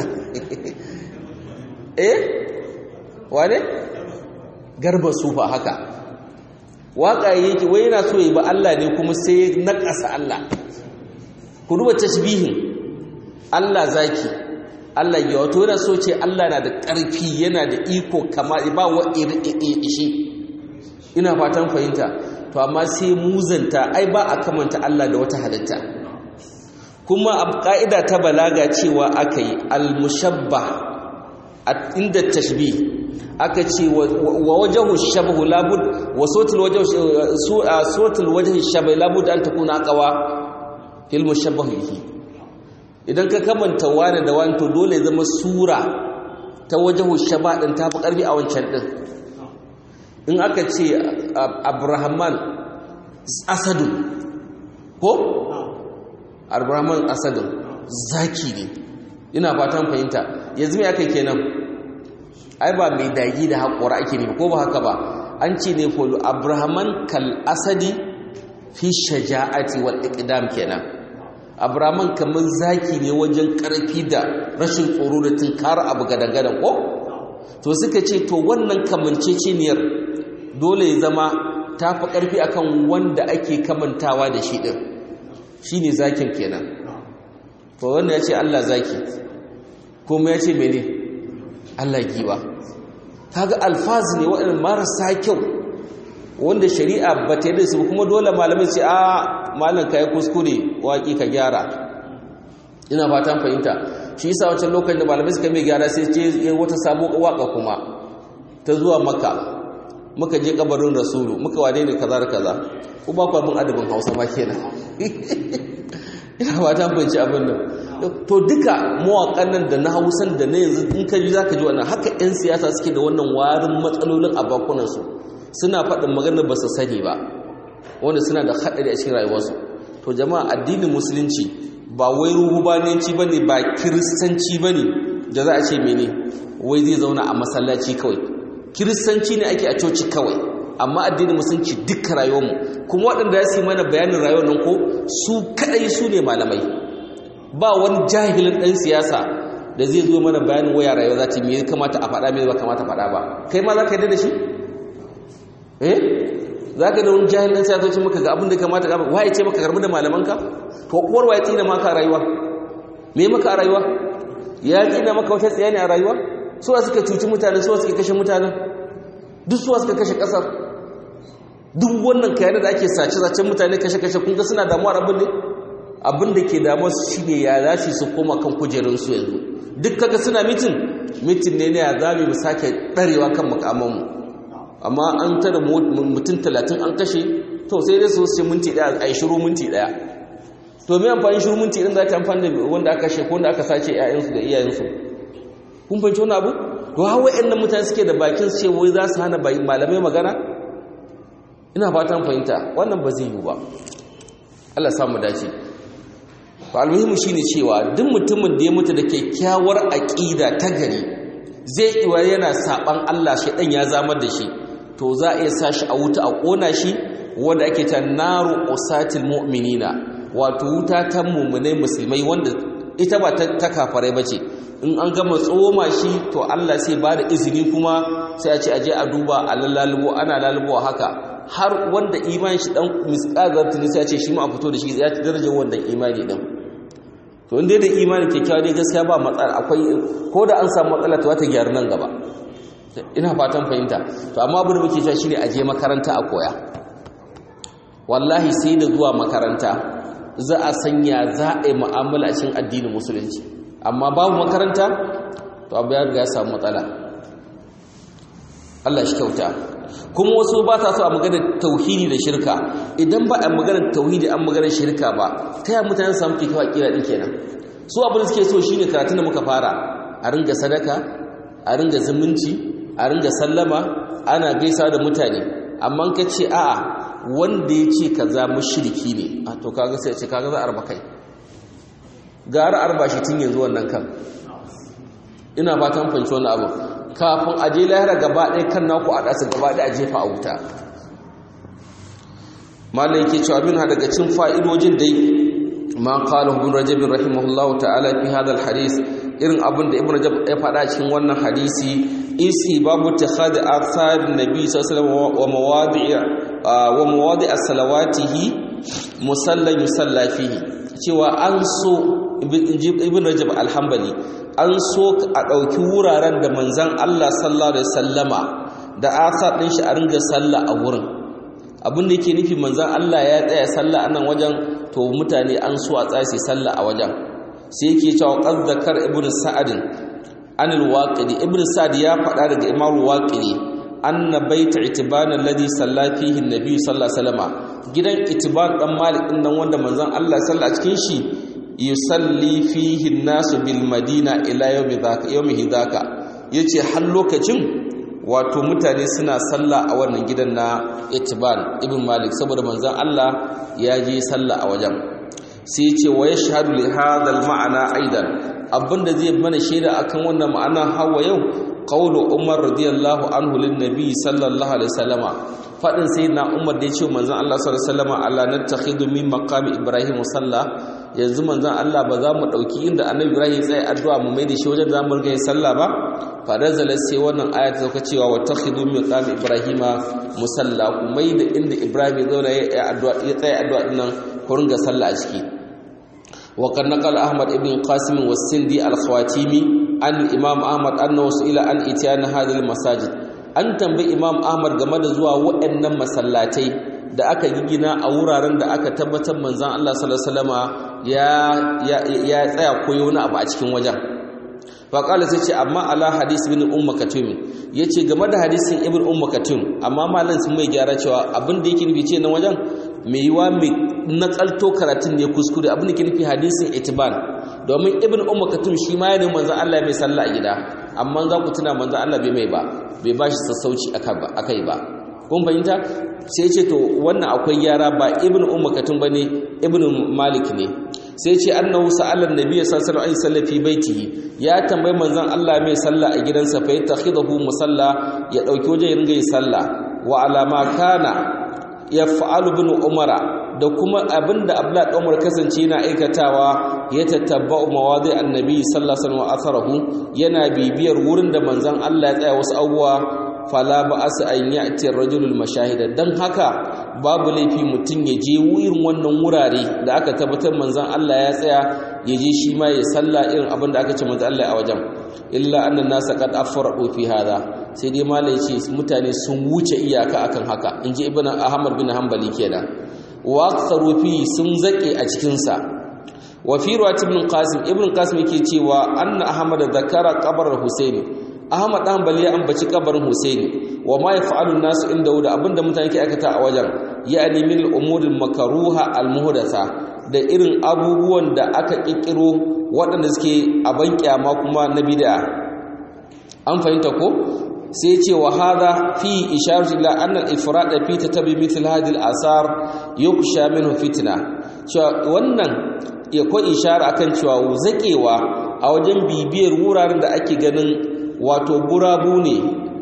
[SPEAKER 1] eh wane garba sufa haka waka yake wai yana so yi ba Allah ne kuma sai na ƙasa Allah ku duba tashbihin Allah zaki Allah ya wato yana so ce Allah na da ƙarfi yana da iko kama ba wa ishi ina fatan fahimta to amma sai muzanta ai ba a kamanta Allah da wata halitta kuma a ƙa'ida ta balaga cewa aka yi al-mushabba inda tashbih aka ce wa wajahu shabahu labud wa sautul wajhu sautul wajhi shabahu labud an takuna aqwa fil mushabbah bihi idan ka kamanta wani da wani to dole zama sura ta wajahu shaba din tafi karfi a wancan din in aka ce abrahaman asadun ko abrahaman asadun zaki ne ina fatan fahimta yanzu mai aka kenan ai ba mai dagi da haƙora ake ne ko ba haka ba an ce ne folo abrahaman kal asadi fi shaja'ati wal iqdam kenan abrahaman kamar zaki ne wajen ƙarfi da rashin tsoro da tunkara abu gadan ko to suka ce to wannan kamanceceniyar dole ya zama ta fi ƙarfi akan wanda ake kamantawa da shi ɗin shi ne zakin kenan to wanda ya ce allah zaki kuma ya ce mene allah giwa kaga alfazi ne waɗanda marasa kyau wanda shari'a ba ta yi da su kuma dole malamai ce a malam ka yi kuskure waƙi ka gyara ina fatan fahimta shi yasa wancan lokacin da malamai suka mai gyara sai ce wata sabo waka kuma ta zuwa maka muka je kabarin rasulu muka wade ne kaza da kaza ko ba ku abin adabin hausa ma kenan ina fatan fahimci abin nan to duka mawaƙan nan da na hausan da na yanzu in ka ji zaka ji wannan haka 'yan siyasa suke da wannan warin matsalolin a bakunansu suna faɗin maganar ba su sani ba wanda suna da haɗari a cikin rayuwarsu to jama'a addinin musulunci ba wai ruhubananci ba ne ba kiristanci ba ne da za a ce mene wai zai zauna a masallaci kawai kiristanci ne ake a coci kawai amma addinin musulunci duka rayuwarmu kuma waɗanda ya su mana bayanin rayuwar nan ko su kaɗai su ne malamai ba wani jahilin ɗan siyasa da zai zo mana bayanin waya rayuwa za ta me kamata a faɗa me ba kamata faɗa ba kai ma za ka yi da shi eh za ka da wani jahilin ɗan siyasa maka ga abin da kamata ga waye ce maka karbi da malamanka to uwar waye tsina maka a rayuwa me maka a rayuwa ya tsina maka wata tsaya ne a rayuwa suwa suka cuci mutane suwa suka kashe mutane duk suwa suka kashe kasar duk wannan kayan da ake sace zacen mutane kashe kashe kun ga suna damuwar abin ne abin da ke damuwar su shine ya za su koma kan kujerun su yanzu duk kaga suna mitin mitin ne ne ya zame mu sake darewa kan mukamanmu amma an tara mutum talatin an kashe to sai dai su ce minti daya a yi shiru minti daya to mai amfani shiru minti ɗin za ta amfani da wanda aka kashe ko wanda aka sace ‘ya'yansu da iyayensu kun fahimci wani abu to hawa ‘yan mutane suke da bakin su ce wai za su hana malamai magana ina fatan fahimta wannan ba zai yi ba Allah samu dace to almuhimmi shine cewa duk mutumin da ya mutu da kyakkyawar aqida ta gari zai iwa yana saban Allah shi dan ya zamar da shi to za a iya sa shi a wuta a kona shi wanda ake ta naru usatil mu'minina wato wuta ta mummunai musulmai wanda ita ba ta kafarai ba ce in an gama tsoma shi to Allah sai ba da izini kuma sai a ce aje a duba a lalubo ana lalubo haka har wanda imani shi dan misqazar tuni sai a ce shi ma a fito da shi ya ci darajar wannan imani din to inda da imani kyakkyawa dai gaskiya ba matsala akwai ko da an samu matsala to ta gyaru nan gaba ina fatan fahimta to amma abin da muke cewa shine aje makaranta a koya wallahi sai da zuwa makaranta za a sanya za a yi mu'amala cikin addinin musulunci amma babu makaranta to abu ya riga ya samu matsala Allah shi kyauta kuma wasu ba ta so a magana tauhidi da shirka idan ba a magana tauhidi an magana shirka ba ta yi mutane su samu kikewa kira din kenan su abin da suke so shine karatun da muka fara a ringa sadaka a ringa zumunci a ringa sallama ana gaisa da mutane amma ka ce a'a wanda ya ce kaza mushriki ne a to kaga sai ce kaga za a arba kai gara arba shi tun yanzu wannan kan ina fatan fanci wannan abu kafin aje lahira gaba ɗaya kan naku a ɗasa gaba ɗaya a jefa a wuta malam yake cewa min ha daga cin fa'idojin dai ma qala ibn rajab rahimahullahu ta'ala fi hadha al-hadith irin abin da ibn rajab ya faɗa cikin wannan hadisi isi babu takhad athar nabi sallallahu alaihi wasallam wa mawadi' wa mawadi as-salawatihi musallan yusalla fihi cewa an so ibn rajab al-hanbali an so a ɗauki wuraren da manzan Allah sallallahu alaihi sallama da asa ɗin shi a ringa sallah a wurin abin da yake nufi manzan Allah ya tsaya sallah a nan wajen to mutane an so a tsaya sai sallah a wajen sai yake cewa qad zakar ibn sa'adin an al-waqidi ibn sa'd ya faɗa daga imam al-waqidi anna baita itiban alladhi salla fihi an-nabi sallallahu alaihi wasallama gidan itiban dan malik din nan wanda manzan Allah sallallahu a cikin shi yusalli fihi nasu bil madina ila yawmi dhaka yawmihi dhaka yace har lokacin wato mutane suna sallah a wannan gidan na Itban ibn Malik saboda manzon Allah ya je sallah a wajen sai ce wa yashhadu li hadha al ma'ana aidan abinda zai mana shaida akan wannan ma'ana hawa yau qawlu Umar radiyallahu anhu lin nabi sallallahu alaihi wasallama fadin sayyidina Umar da ya ce manzon Allah sallallahu alaihi wasallama Allah natakhidu min maqami Ibrahim salla yanzu manzon Allah ba za mu dauki inda annabi Ibrahim ya tsaya addu'a mu mai da shi wajen zamu riga yin sallah ba fadazalar sai wannan aya ta zauka cewa wa takhidu min qami ibrahima musalla ku mai da inda ibrahim ya zauna ya addu'a ya tsaya addu'a dinnan ku ringa sallah a ciki wa kan naqal ahmad ibn qasim wa sindi al-khawatimi an imam ahmad annahu ila an itiyana hadhihi masajid an tambayi imam ahmad game da zuwa waɗannan masallatai da aka gigina a wuraren da aka tabbatar manzon Allah sallallahu alaihi wasallama ya ya tsaya koyo wani abu a cikin wajen faƙala sai ce amma ala hadis bin umma katum ya ce game da hadisin ibn umma katum amma malam sun mai gyara cewa abin da yake nufi ce nan wajen mai yiwa mai nakalto karatun ne kuskure abin da ke nufi hadisin itiban domin ibn umma katum shi ma yana manzan Allah mai sallah a gida amma za ku tuna manzan Allah bai mai ba bai ba shi sassauci akai ba kun fahimta sai ce to wannan akwai gyara ba ibn umma katum bane ibn malik ne sai ce annahu sa'ala annabi sallallahu alaihi wasallam fi baitihi ya tambayi manzon Allah mai sallah a gidansa fa yatakhidahu musalla ya dauki waje ya ringa yin sallah wa alama kana yaf'alu ibn umara da kuma abinda abdullah dan umar kasance yana aikatawa ya tattabba'u mawadi annabi sallallahu alaihi wasallam atharahu yana bibiyar wurin da manzon Allah ya tsaya wasu abubuwa fala ba asu an ya'ti rajulul mashahida dan haka babu laifi mutum ya je irin wannan wurare da aka tabbatar manzon Allah ya tsaya ya je shi ma ya salla irin abin da aka ce manzon Allah a wajen illa annan nasa qad afradu fi hada sai dai malai ce mutane sun wuce iyaka akan haka inji ibnu ahmad bin hanbali kenan wa aktharu fi sun zake a cikin sa wa fi ruwat ibn qasim ibn qasim yake cewa anna ahmad zakara qabr husaini Ahmad dan Bali ya ambaci kabarin Husaini wa ma yaf'alu nasu inda da abinda mutane ke aikata a wajen ya'ni min al-umuri al-makruha al-muhdatha da irin abubuwan da aka kikkiro waɗanda suke a ban kyama kuma na bid'a an fahimta ko sai ce wa hadha fi isharatu ila anna al-ifrad fi tatabi mithl hadhihi al-asar yuksha minhu fitna cewa wannan ya ko ishara akan cewa zakewa a wajen bibiyar wuraren da ake ganin wato gurabu ne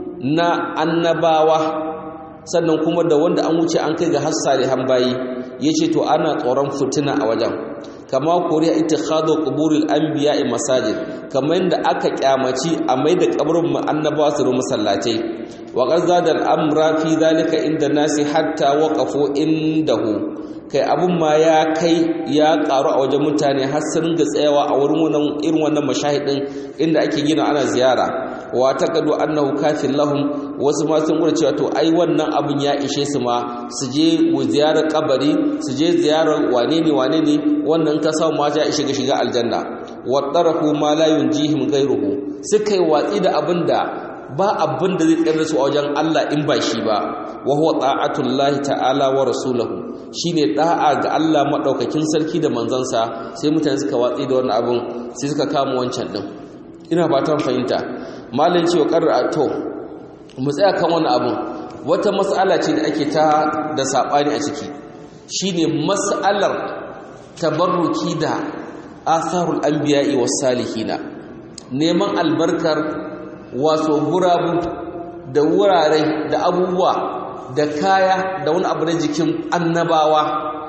[SPEAKER 1] na annabawa sannan kuma da wanda an wuce an kai ga hassari hambayi yace to ana tsoron fitina a wajen kama koriya ittikhadu quburil anbiya'i masajid kamar yadda aka kyamaci a mai da kabarin annabawa su ru masallatai wa qad zada al-amra fi dhalika inda nasi hatta waqafu indahu kai abun ma ya kai ya karu a wajen mutane har sun ga tsayawa a wurin wannan irin wannan mashahidin inda ake gina ana ziyara wa taqadu annahu kafin lahum wasu ma sun gura cewa to ai wannan abun ya ishe su ma su je ziyarar kabari su je ziyarar wane ne wane ne wannan ka samu ma ya ishe ga shiga aljanna wa tarahu ma la yunjihim ghayruhu suka yi watsi da abin da ba abin da zai tsayar su a wajen Allah in ba shi ba wa huwa ta'atullahi ta'ala wa rasulahu shine da'a ga Allah madaukakin sarki da manzansa sai mutane suka watsi da wannan abun sai suka kama wancan din ina fatan fahimta malin cewa qarra to mu tsaya kan wannan abun wata mas'ala ce da ake ta da sabani a ciki shine mas'alar tabarruki da atharul anbiya'i was salihina neman albarkar wato gurabu da wurare da abubuwa da kaya da wani abu na jikin annabawa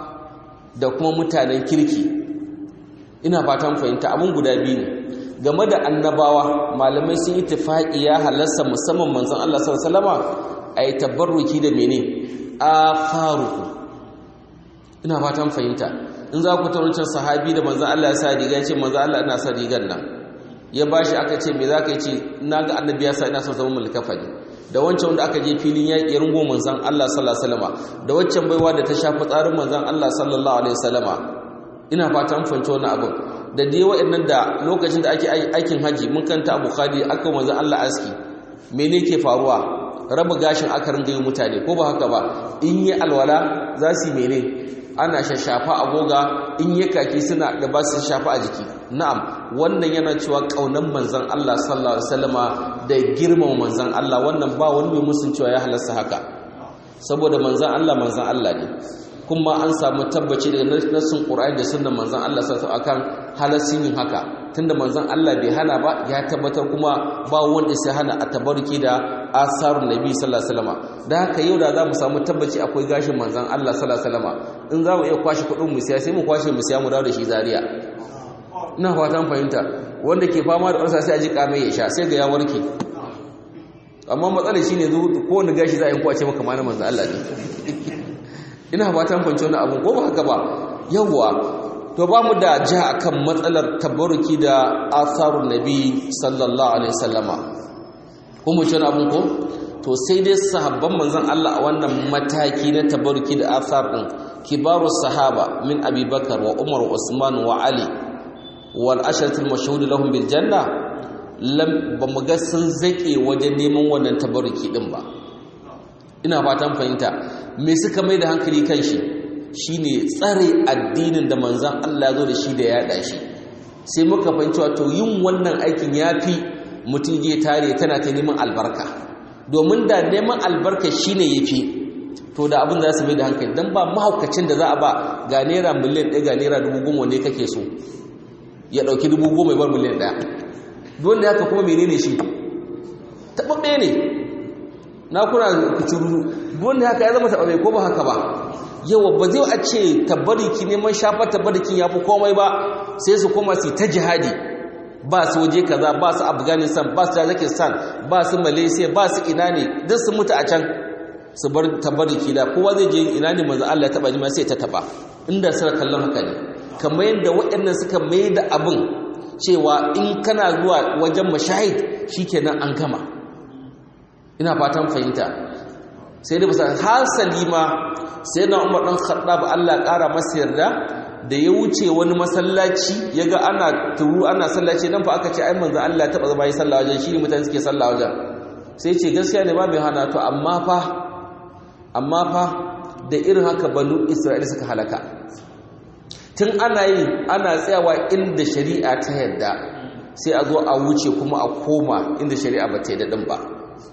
[SPEAKER 1] da kuma mutanen kirki ina fatan fahimta abin guda biyu ne game da annabawa malamai sun yi tufaƙi ya halarsa musamman manzan Allah sallama a yi tabarruki da mene a faruku ina fatan fahimta in za ku tarucin sahabi da manzan Allah ya sa riga ya ce manzan Allah ina sa rigar nan ya ba shi aka ce me za ka yi ce na ga annabi ya sa ina son zama mulkafa ne da wancan wanda aka je filin yaƙi rungo manzan Allah sallallahu alaihi wasallama da waccan baiwa da ta shafi tsarin manzan Allah sallallahu alaihi wasallama ina fata an fahimci wannan abin da dai wa'annan da lokacin da ake aikin haji mun kanta a bukhari aka manzan Allah aski mene ke faruwa raba gashin aka ringa yi mutane ko ba haka ba in yi alwala za su yi mene ana shashafa a goga in ya kaki suna da ba su shafa a jiki na'am wannan yana cewa kaunan manzon Allah sallallahu alaihi wasallama da girmama manzon Allah wannan ba wani mai musun cewa ya halasta haka saboda manzon Allah manzon Allah ne kuma an samu tabbaci daga nassin Qur'ani da sunnan manzon Allah sallallahu alaihi akan halassin yin haka tunda manzon Allah bai hana ba ya tabbatar kuma ba wanda sai hana a tabarki da asarun nabi sallallahu alaihi wasallam da haka yau da za mu samu tabbaci akwai gashin manzon Allah sallallahu alaihi wasallam in za mu iya kwashe kuɗin mu siya sai mu kwashe mu siya mu dawo da shi Zaria ina fatan fahimta wanda ke fama da ƙarsa sai a ji kamai ya sha sai ga ya warke amma matsalar shine zo ko wani gashi za a yi kwace maka malamin manzon Allah ne ina fatan fahimci wannan abu ko ba haka ba yawwa to ba mu da ja akan matsalar tabaruki da asarun nabi sallallahu alaihi wasallama kuma ce abun ko to sai dai sahabban manzon Allah a wannan mataki na tabaruki da asar din kibaru sahaba min abi bakar wa umar wa usman wa ali wal asharatul mashhud lahum bil janna lam ba mu ga sun zake wajen neman wannan tabaruki din ba ina fatan fahimta me suka mai da hankali kan shi shine tsare addinin da manzan Allah zo da shi da yaɗa shi sai muka fahimci wato yin wannan aikin yafi mutum je tare tana ta neman albarka domin da neman albarka shine yafi to da abin za su mai da hankali dan ba mahaukacin da za a ba ga naira miliyan ɗaya ga naira dubu goma ne kake so ya ɗauki dubu goma ya bar miliyan ɗaya don da haka kuma menene shi taɓaɓɓe ne na kuna kucuru wanda haka ya zama taɓaɓɓe ko ba haka ba yawa ba zai a ce tabbariki neman shafa tabbarikin ya fi komai ba sai su koma su ta jihadi ba su waje kaza ba su afghanistan ba su tajikistan ba su malaysia ba su ina ne duk su mutu a can su bar tabbariki da kowa zai je ina ne manzo Allah ya taba jima sai ta taba inda suna kallon haka ne kamar yadda waɗannan suka mai da abin cewa in kana zuwa wajen mashahid shikenan an gama ina fatan fahimta sai da bisa hasali ma sai na umar ɗan khattab Allah ƙara masa yarda da ya wuce wani masallaci ya ga ana turu ana sallaci nan fa aka ce ai manzo Allah taɓa zama yi sallah wajen shi ne mutane suke sallah wajen sai ce gaskiya ne ba mai hana to amma fa amma fa da irin haka banu Isra'ila suka halaka tun ana yi ana tsayawa inda shari'a ta yarda sai a zo a wuce kuma a koma inda shari'a ba ta yi daɗin ba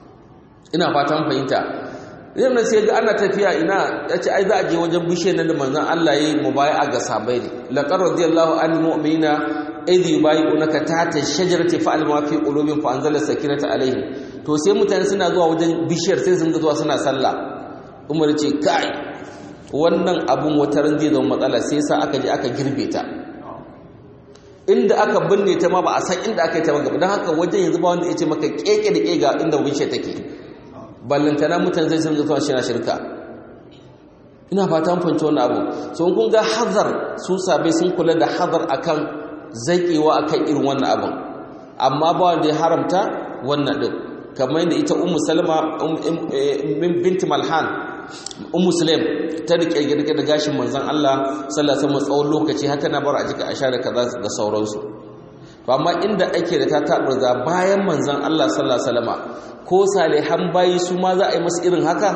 [SPEAKER 1] ina fatan fahimta yau na sai ga ana tafiya ina ya ce ai za a je wajen bishe na da manzan Allah ya yi mubaya ga sabai ne laƙar radiyallahu an mu'mina idh yubayi'unaka tahta shajarati fa'al ma fi qulubihim fa anzala sakinata alaihim to sai mutane suna zuwa wajen bishiyar sai sun ga zuwa suna sallah Umar ce kai wannan abun wata ran zai zama matsala sai sa aka je aka girbe ta inda aka binne ta ma ba a san inda aka yi ta ba don haka wajen yanzu ba wanda ya ce maka keke da kega inda bishiyar take ballantana mutane zai sun zuwa shi na shirka ina fata fanci wani abu so kun ga hazar su sabai sun kula da hazar akan zaƙewa akan irin wannan abin amma ba wanda ya haramta wannan din kamar yadda ita ummu salma binti malhan ummu sulaim ta rike girke da gashin manzon Allah sallallahu alaihi wasallam tsawon lokaci haka na bar a jika a share kaza da sauransu to amma inda ake da ta taburza bayan manzon Allah sallallahu alaihi wasallam ko salihan bayi su ma za a yi masu irin haka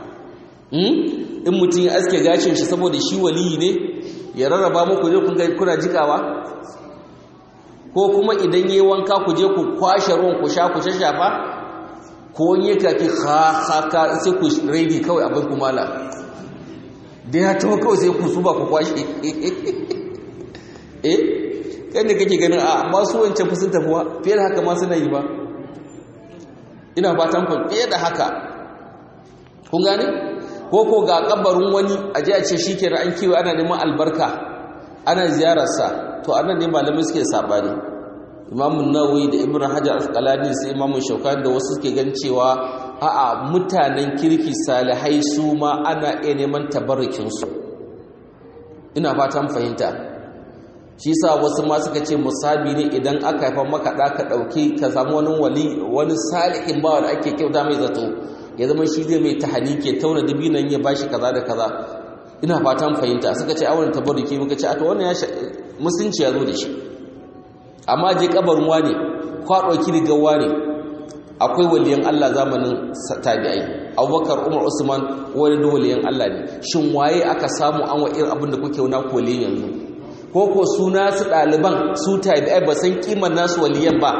[SPEAKER 1] in mutum ya aske gashin shi saboda shi waliyi ne ya rarraba muku je kuna jikawa ko kuma idan yi wanka ku je ku kwashe ruwan ku sha ku shafa ko yi kaki haka sai ku raidi kawai abin kumala da ya tawo kawai sai ku suba ku kwashe eh kan da kake ganin a masu wancan fusun tafiwa fiye da haka ma suna yi ba ina fatan ku fiye da haka kun gane ko ko ga kabarin wani a ji a ce shi ke an kiwo ana neman albarka ana ziyararsa to anan ne malamai suke sabani imamu nawawi da ibn hajar al-asqalani sai imamu shaukani da wasu suke gan cewa a'a mutanen kirki salihai su ma ana iya neman tabarrukin su ina fatan fahimta shi sa wasu ma suka ce musabi ne idan aka haifa maka da ka dauki ka samu wani wali wani salihin bawa da ake kyauta mai zato ya zama shi zai mai tahanike tauna dabinan ya bashi kaza da kaza ina fatan fahimta suka ce awon tabarruki muka ce a to wannan ya musunci ya zo da shi amma je kabarin wane kwa ɗauki rigar wane a akwai waliyan Allah zamanin tabi'ai abubakar umar usman wani da waliyan Allah ne shin waye aka samu an wa irin abin da kuke wuna kole yanzu ko ko suna su ɗaliban su tabi'ai ba san kimar nasu waliyan ba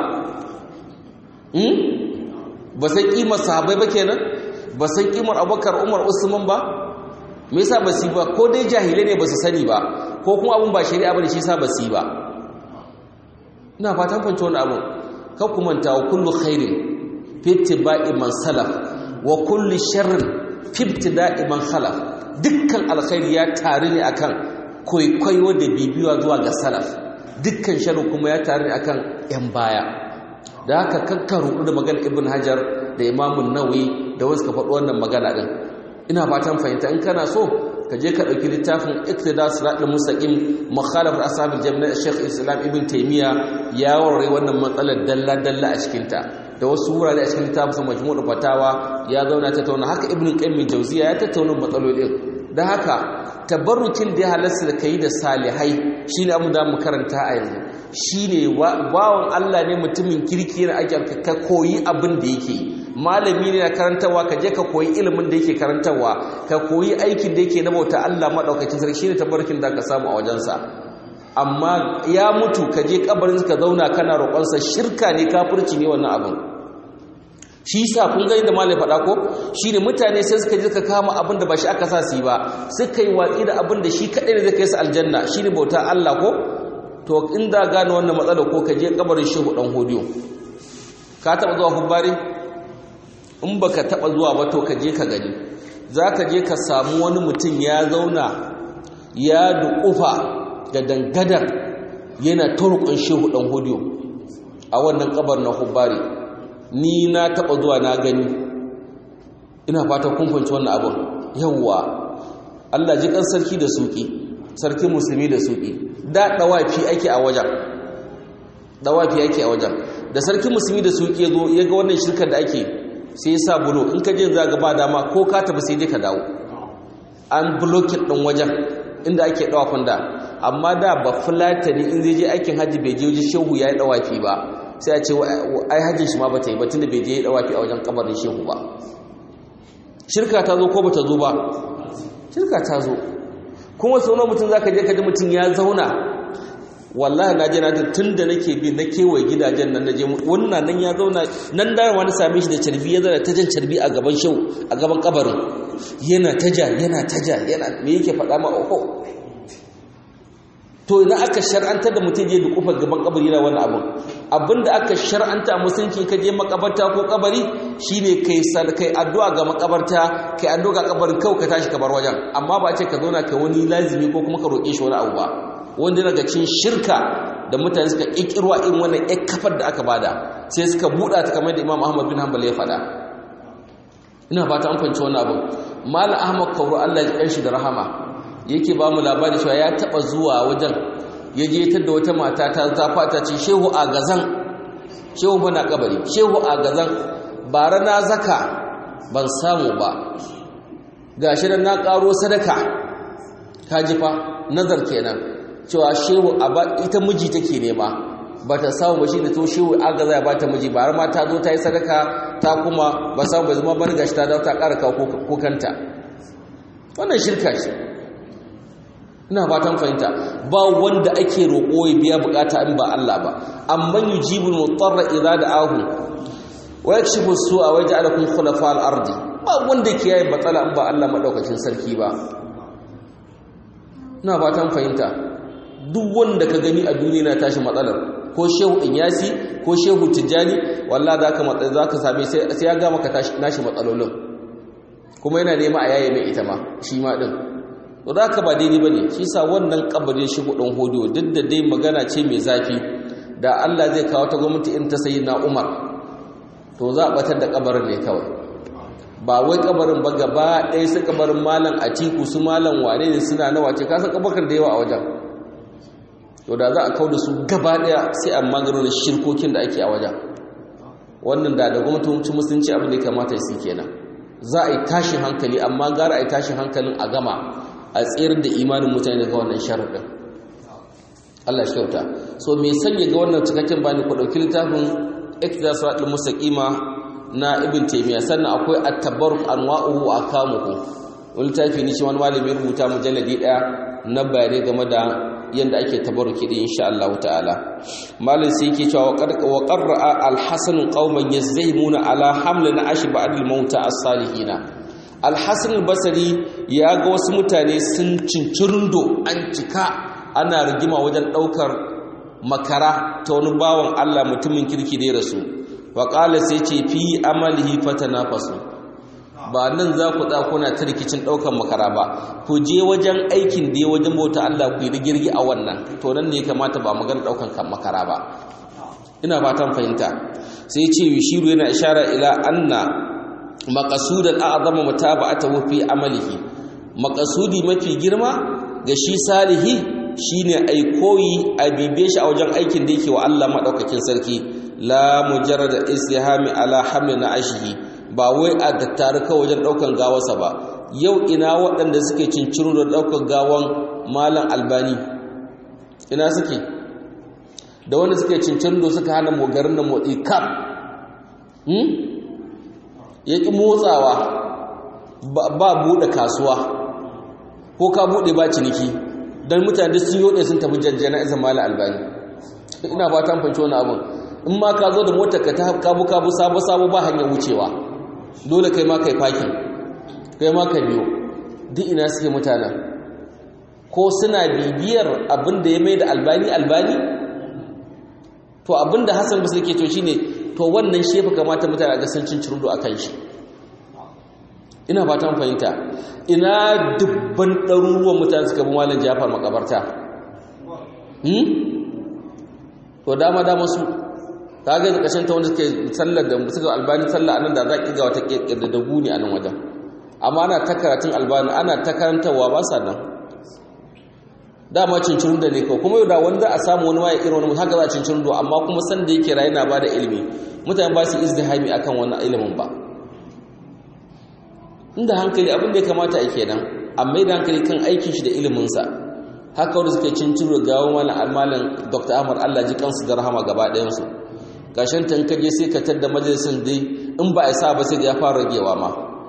[SPEAKER 1] ba san kimar sahabai ba kenan ba san kimar abubakar umar usman ba me yasa ba su ba ko dai jahilai ne ba su sani ba ko kuma abun ba shari'a bane shi yasa ba su ba ina fatan fahimci wani abu kan ku manta wa kullu khairin fi ittiba'i man salaf wa kullu sharrin fi ibtida'i man khalaf dukkan alkhairi ya tare ne akan kwaikwayo da bibiwa zuwa ga salaf dukkan sharri kuma ya tare ne akan yan baya da haka kakkaru da magana ibn hajar da imamun nawawi da wasu ka faɗi wannan magana din ina fatan fahimta in kana so ka je ka ɗauki littafin iktida siratul mustaqim mukhalafat ashabil jami'a Sheikh Islam Ibn Taymiya ya warware wannan matsalar dalla dalla a cikin ta da wasu wurare a cikin littafin majmu'ul fatawa ya zauna tattauna haka Ibn Qayyim Jawziya ya tattauna matsalolin da haka tabarrukin da ya halasta da kai da salihai shine abu da mu karanta a yanzu shine bawon Allah ne mutumin kirki yana ake ka koyi abin da yake malami ne na karantarwa ka je ka koyi ilimin da yake karantarwa ka koyi aikin da yake na bauta Allah madaukakin sarki shine tabarkin da ka samu a wajensa amma ya mutu ka je kabarin ka zauna kana roƙonsa shirka ne kafirci ne wannan abin shi yasa kun ga inda malai faɗa ko shine mutane sai suka je ka kama abin da ba shi aka sa su yi ba suka yi watsi da abin da shi kaɗai ne zai kai su aljanna shine bauta Allah ko to inda gane wannan matsala ko ka je kabarin shehu dan hodiyo ka taɓa zuwa hubbari in baka taba zuwa ba to ka je ka gani zaka je ka samu wani mutum ya zauna ya duƙufa da dangadar yana turkun shehu dan hudiyo a wannan kabar na hubbari ni na taba zuwa na gani ina fata kun fahimci wannan abin yawwa Allah ji kan sarki da suki sarki musulmi da suki da dawafi ake a wajen dawafi ake a wajen da sarki musulmi da suki ya zo ya ga wannan shirkar da ake sai ya sa bulo in ka je za ga ba dama ko ka tafi sai dai ka dawo an blokin ɗin wajen inda ake ɗawafin da amma da ba fulatani in zai je aikin hajji bai je wajen shehu ya yi ɗawafi ba sai a ce ai hajjin shi ma ba ta yi ba tunda bai je ya yi ɗawafi a wajen kabarin shehu ba shirka ta zo ko ba ta zo ba shirka ta zo kuma sau mutum za ka je ka ji mutum ya zauna wallahi na je na tun da nake bi na kewaye gidajen nan naje wannan nan ya zauna nan da wani same shi da carbi ya zara ta jan carbi a gaban shau a gaban kabarin yana taja yana taja yana me yake faɗa ma oho to idan aka shar'anta da mutum je da kofar gaban kabari na wani abun abinda aka shar'anta a musulunci ka je makabarta ko kabari shine kai kai addu'a ga makabarta kai addu'a ga kabarin kau ka tashi kabar wajen amma ba a ce ka zauna ka wani lazimi ko kuma ka roƙe shi wani abu ba wanda daga cin shirka da mutane suka ƙirƙirwa irin wannan ƴar kafar da aka bada sai suka buɗa ta kamar da imam ahmad bin hanbal ya faɗa ina fata an fahimci wannan abin malam ahmad kauro allah ya ƙanshi da rahama yake ba mu labari cewa ya taɓa zuwa wajen ya je da wata mata ta zafa ta ce shehu a gazan shehu bana kabari shehu a gazan bara na zaka ban samu ba gashi nan na ƙaro sadaka ka ji fa nazar kenan cewa shehu ita miji take nema ba ta samu ba shi da to shehu agaza ya ba ta miji ba har ma ta zo ta yi sadaka ta kuma ba samu bai zama bani gashi ta dawo ta ƙara kawo kukanta wannan shirka ce ina fatan fahimta ba wanda ake roƙo ya biya bukata in ba Allah ba amma yujibul mutarra idza da'ahu wa yakshifu su'a wa yaj'alukum khulafa al-ardi ba wanda ke yayi matsala in ba Allah madaukakin sarki ba ina fatan fahimta duk wanda ka gani a duniya na tashi matsalar ko shehu inyasi ko shehu tijjani wallahi zaka matsa zaka same sai sai ya ga maka nashi matsalolin kuma yana nema a yaye mai ita ma shi ma din to zaka ba daidai bane shi sa wannan kabarin shi kudin hodiyo duk da dai magana ce mai zafi da Allah zai kawo ta gwamnati in ta sayyidina Umar to za a batar da kabarin ne kawai ba wai kabarin ba gaba ɗaya su kabarin malam atiku su malam wane ne suna nawa ce kasan kabakan da yawa a wajen to da za a kau da su gaba ɗaya sai a maganin shirkokin da ake a wajen wannan da da gwamnatocin musulunci abin da ya kamata su kenan za a yi tashin hankali amma gara a yi tashin hankalin a gama a tsayar da imanin mutane daga wannan sharaɗin Allah shi kyauta so me sanya ga wannan cikakken bani ku ɗauki littafin iktidasiratul mustaqima na ibn taymiya sannan akwai at-tabarruk anwa'uhu wa akamuhu wani tafi ne shi wani malami rubuta mujalladi daya na bayanai game da yanda ake tabarruki din insha Allah ta'ala malam sai yake cewa wa qarra al-hasan qauman yazimuna ala hamlin ashi ba'd al-mauta as-salihin al-hasan al-basri ya ga wasu mutane sun cincirundo an cika ana rigima wajen daukar makara ta wani bawan Allah mutumin kirki da ya rasu wa qala sai ce fi amalihi fatanafasu ba nan za ku kuna ta rikicin ɗaukan makara ba ku je wajen aikin da ya wajen bauta Allah ku yi rigirgi a wannan to nan ne kamata ba magana ɗaukan makara ba ina fatan fahimta sai ce yushiru yana ishara ila anna maqasudan a'zama mutaba'atahu fi amalihi maqasudi mafi girma ga shi salihi shine ai koyi a bibiye shi a wajen aikin da yake wa Allah madaukakin sarki la mujarrad istihami ala hamlin ashihi ba wai a tattare kawai wajen ɗaukan gawarsa ba yau ina waɗanda suke cinciru da ɗaukan gawan malam albani ina suke da wanda suke cinciru da suka hana mogarin da motsi kam ya ƙi motsawa ba buɗe kasuwa ko ka buɗe ba ciniki don mutane sun yoɗe sun tafi jajjana izin malam albani ina fatan fanci wani abin in ma ka zo da motar ka ta kabu kabu sabo sabo ba hanyar wucewa dole kai ma kai fakin kai ma ka biyo duk ina suke mutanen ko suna bibiyar abin da ya mai da albani albani to abin da hassan basu ke to shine to wannan shefa kamata mutane a gasar cin cirudu a kan shi ina fatan fahimta ina dubban ɗaruruwan mutane suka bi malam jafar makabarta to dama dama su kaga da kashin ta wanda suke sallar da suka albani sallah anan da za ki ga wata kirkirda da guni a nan wajen amma ana ta karatun albani ana ta karantarwa ba sa nan dama cincirin da ne kawai kuma yau da wanda a samu wani waye irin wani haka za a cincirin do amma kuma san da yake rayu na ba da ilimi mutane ba su izdihami akan wannan ilimin ba inda hankali abin da ya kamata a kenan amma da hankali kan aikin shi da iliminsa haka wanda suke cinciro gawon malam malam dr ahmad allah ji kansu da rahama gaba ɗayansu gashin tankaje sai ka tadda majalisun dai in ba a sa ba sai ya fara ragewa ma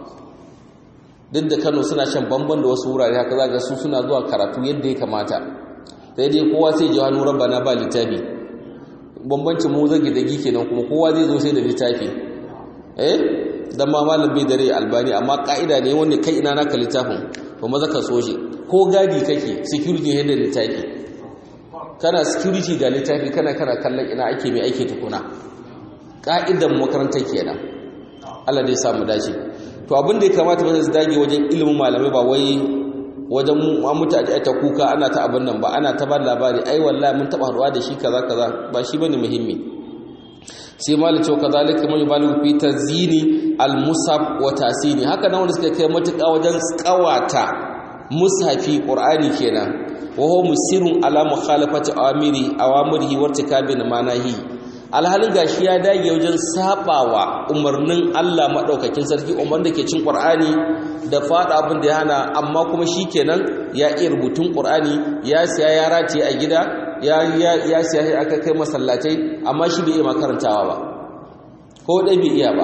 [SPEAKER 1] duk da kano suna shan bamban da wasu wurare haka za ga su suna zuwa karatu yadda ya kamata sai dai kowa sai ji hannu rabbana ba littafi bambancin mu zage da gike nan kuma kowa zai zo sai da littafi eh dan ma malam bai dare albani amma ka'ida ne wanda kai ina naka littafin to maza ka so shi ko gadi kake security ne da littafi kana security ga littafi kana kana kallon ina ake mai aiki tukuna ka'idan makarantar kenan Allah dai samu dace to abin da ya kamata ba su dage wajen ilimin malamai ba wai wajen mutane ta kuka ana ta abin nan ba ana ta ba labari ai wallahi mun taba haduwa da shi kaza kaza ba shi bane muhimmi sai malin cewa kazalika man yubalu fi tazini al-musab wa tasini haka nan wanda suka kai matuƙa wajen kawata mushafi qur'ani kenan wa huwa musirun ala mukhalafati awamiri awamirihi wa irtikabi manahi alhalin gashi ya dage wajen sabawa umarnin Allah madaukakin sarki umar da ke cin qur'ani da fada abin da ya hana amma kuma shikenan ya iya rubutun qur'ani ya siya ya rataye a gida ya ya siya aka kai masallatai amma shi bai iya makarantawa ba ko dai bai iya ba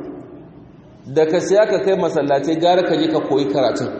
[SPEAKER 1] da ka siya ka kai masallatai gara ka je ka koyi karatun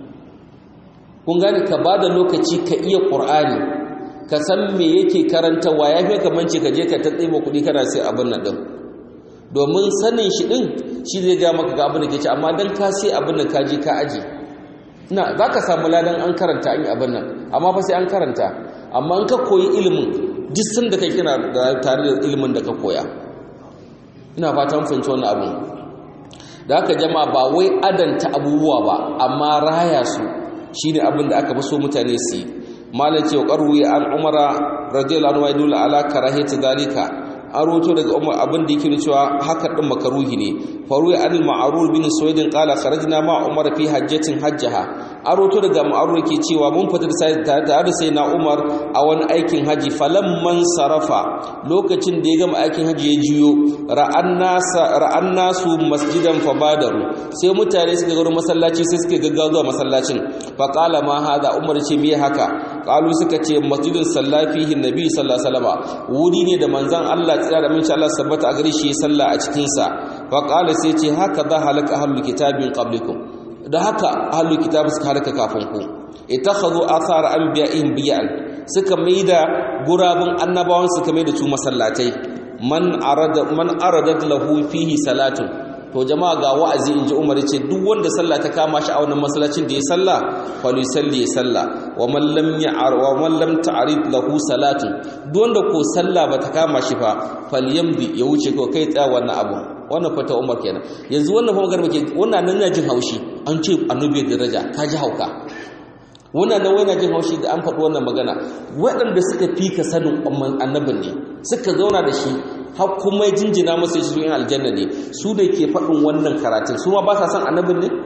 [SPEAKER 1] kun gane ka ba da lokaci ka iya qur'ani ka san me yake karantawa ya fi kamanci ka je ka ta tsima kuɗi kana sai abin nan ɗin domin sanin shi ɗin shi zai ga maka ga abin da ke ci amma don ka sai abin nan ka je ka aji na za ka samu ladan an karanta an yi abin nan amma fa sai an karanta amma an ka koyi ilimin duk sun da kai kina tare da ilimin da ka koya ina fatan fahimci wannan abin da haka jama'a ba wai adanta abubuwa ba amma raya su shine abin da aka fi so mutane su yi malam ce ƙarwi an umara radiyallahu anhu yadullu ala karahati dalika an roto daga umar abin da yake cewa haka din makaruhi ne faruwa an ma'rur bin suwaidin qala kharajna ma umar fi hajjatin hajjaha an roto daga ma'rur yake cewa mun fita da sai tare da sai na umar a wani aikin haji falamman sarafa lokacin da ya gama aikin haji ya jiyo ra'an nasa ra'an nasu masjidan fabadaru sai mutane suka ga masallaci sai suka gaggawa zuwa masallacin fa qala ma hada umar ce me haka qalu suka ce masjidun sallafihi nabi sallallahu alaihi wasallam wuri ne da manzon Allah tsira da minci Allah sabbata a gare shi sallah a cikin sa fa qala sai ce haka za halaka ahlul kitabin qablikum da haka ahlul kitab suka halaka kafin ku itakhadhu athar anbiya'ihim bi'an suka maida gurabun annabawan suka maida su masallatai man arada man aradat lahu fihi salatun to jama'a ga wa'azi inji Umar ce duk wanda sallah ta kama shi a wannan masallacin da ya salla falu salli ya salla wa man lam ya'ar wa man lam ta'rid lahu salatun duk wanda ko sallah ba ta kama shi fa falyamdi ya wuce ko kai tsaya wannan abu wannan fata Umar kenan yanzu wannan fa magana ke wannan nan jin haushi an ce annabi daraja ka ji hauka wannan nan wani jin haushi da an faɗi wannan magana waɗanda suka fi ka sanin annabin ne suka zauna da shi har kuma ya jinjina masa shi yin aljanna ne su da ke faɗin wannan karatun su ma ba sa son annabin ne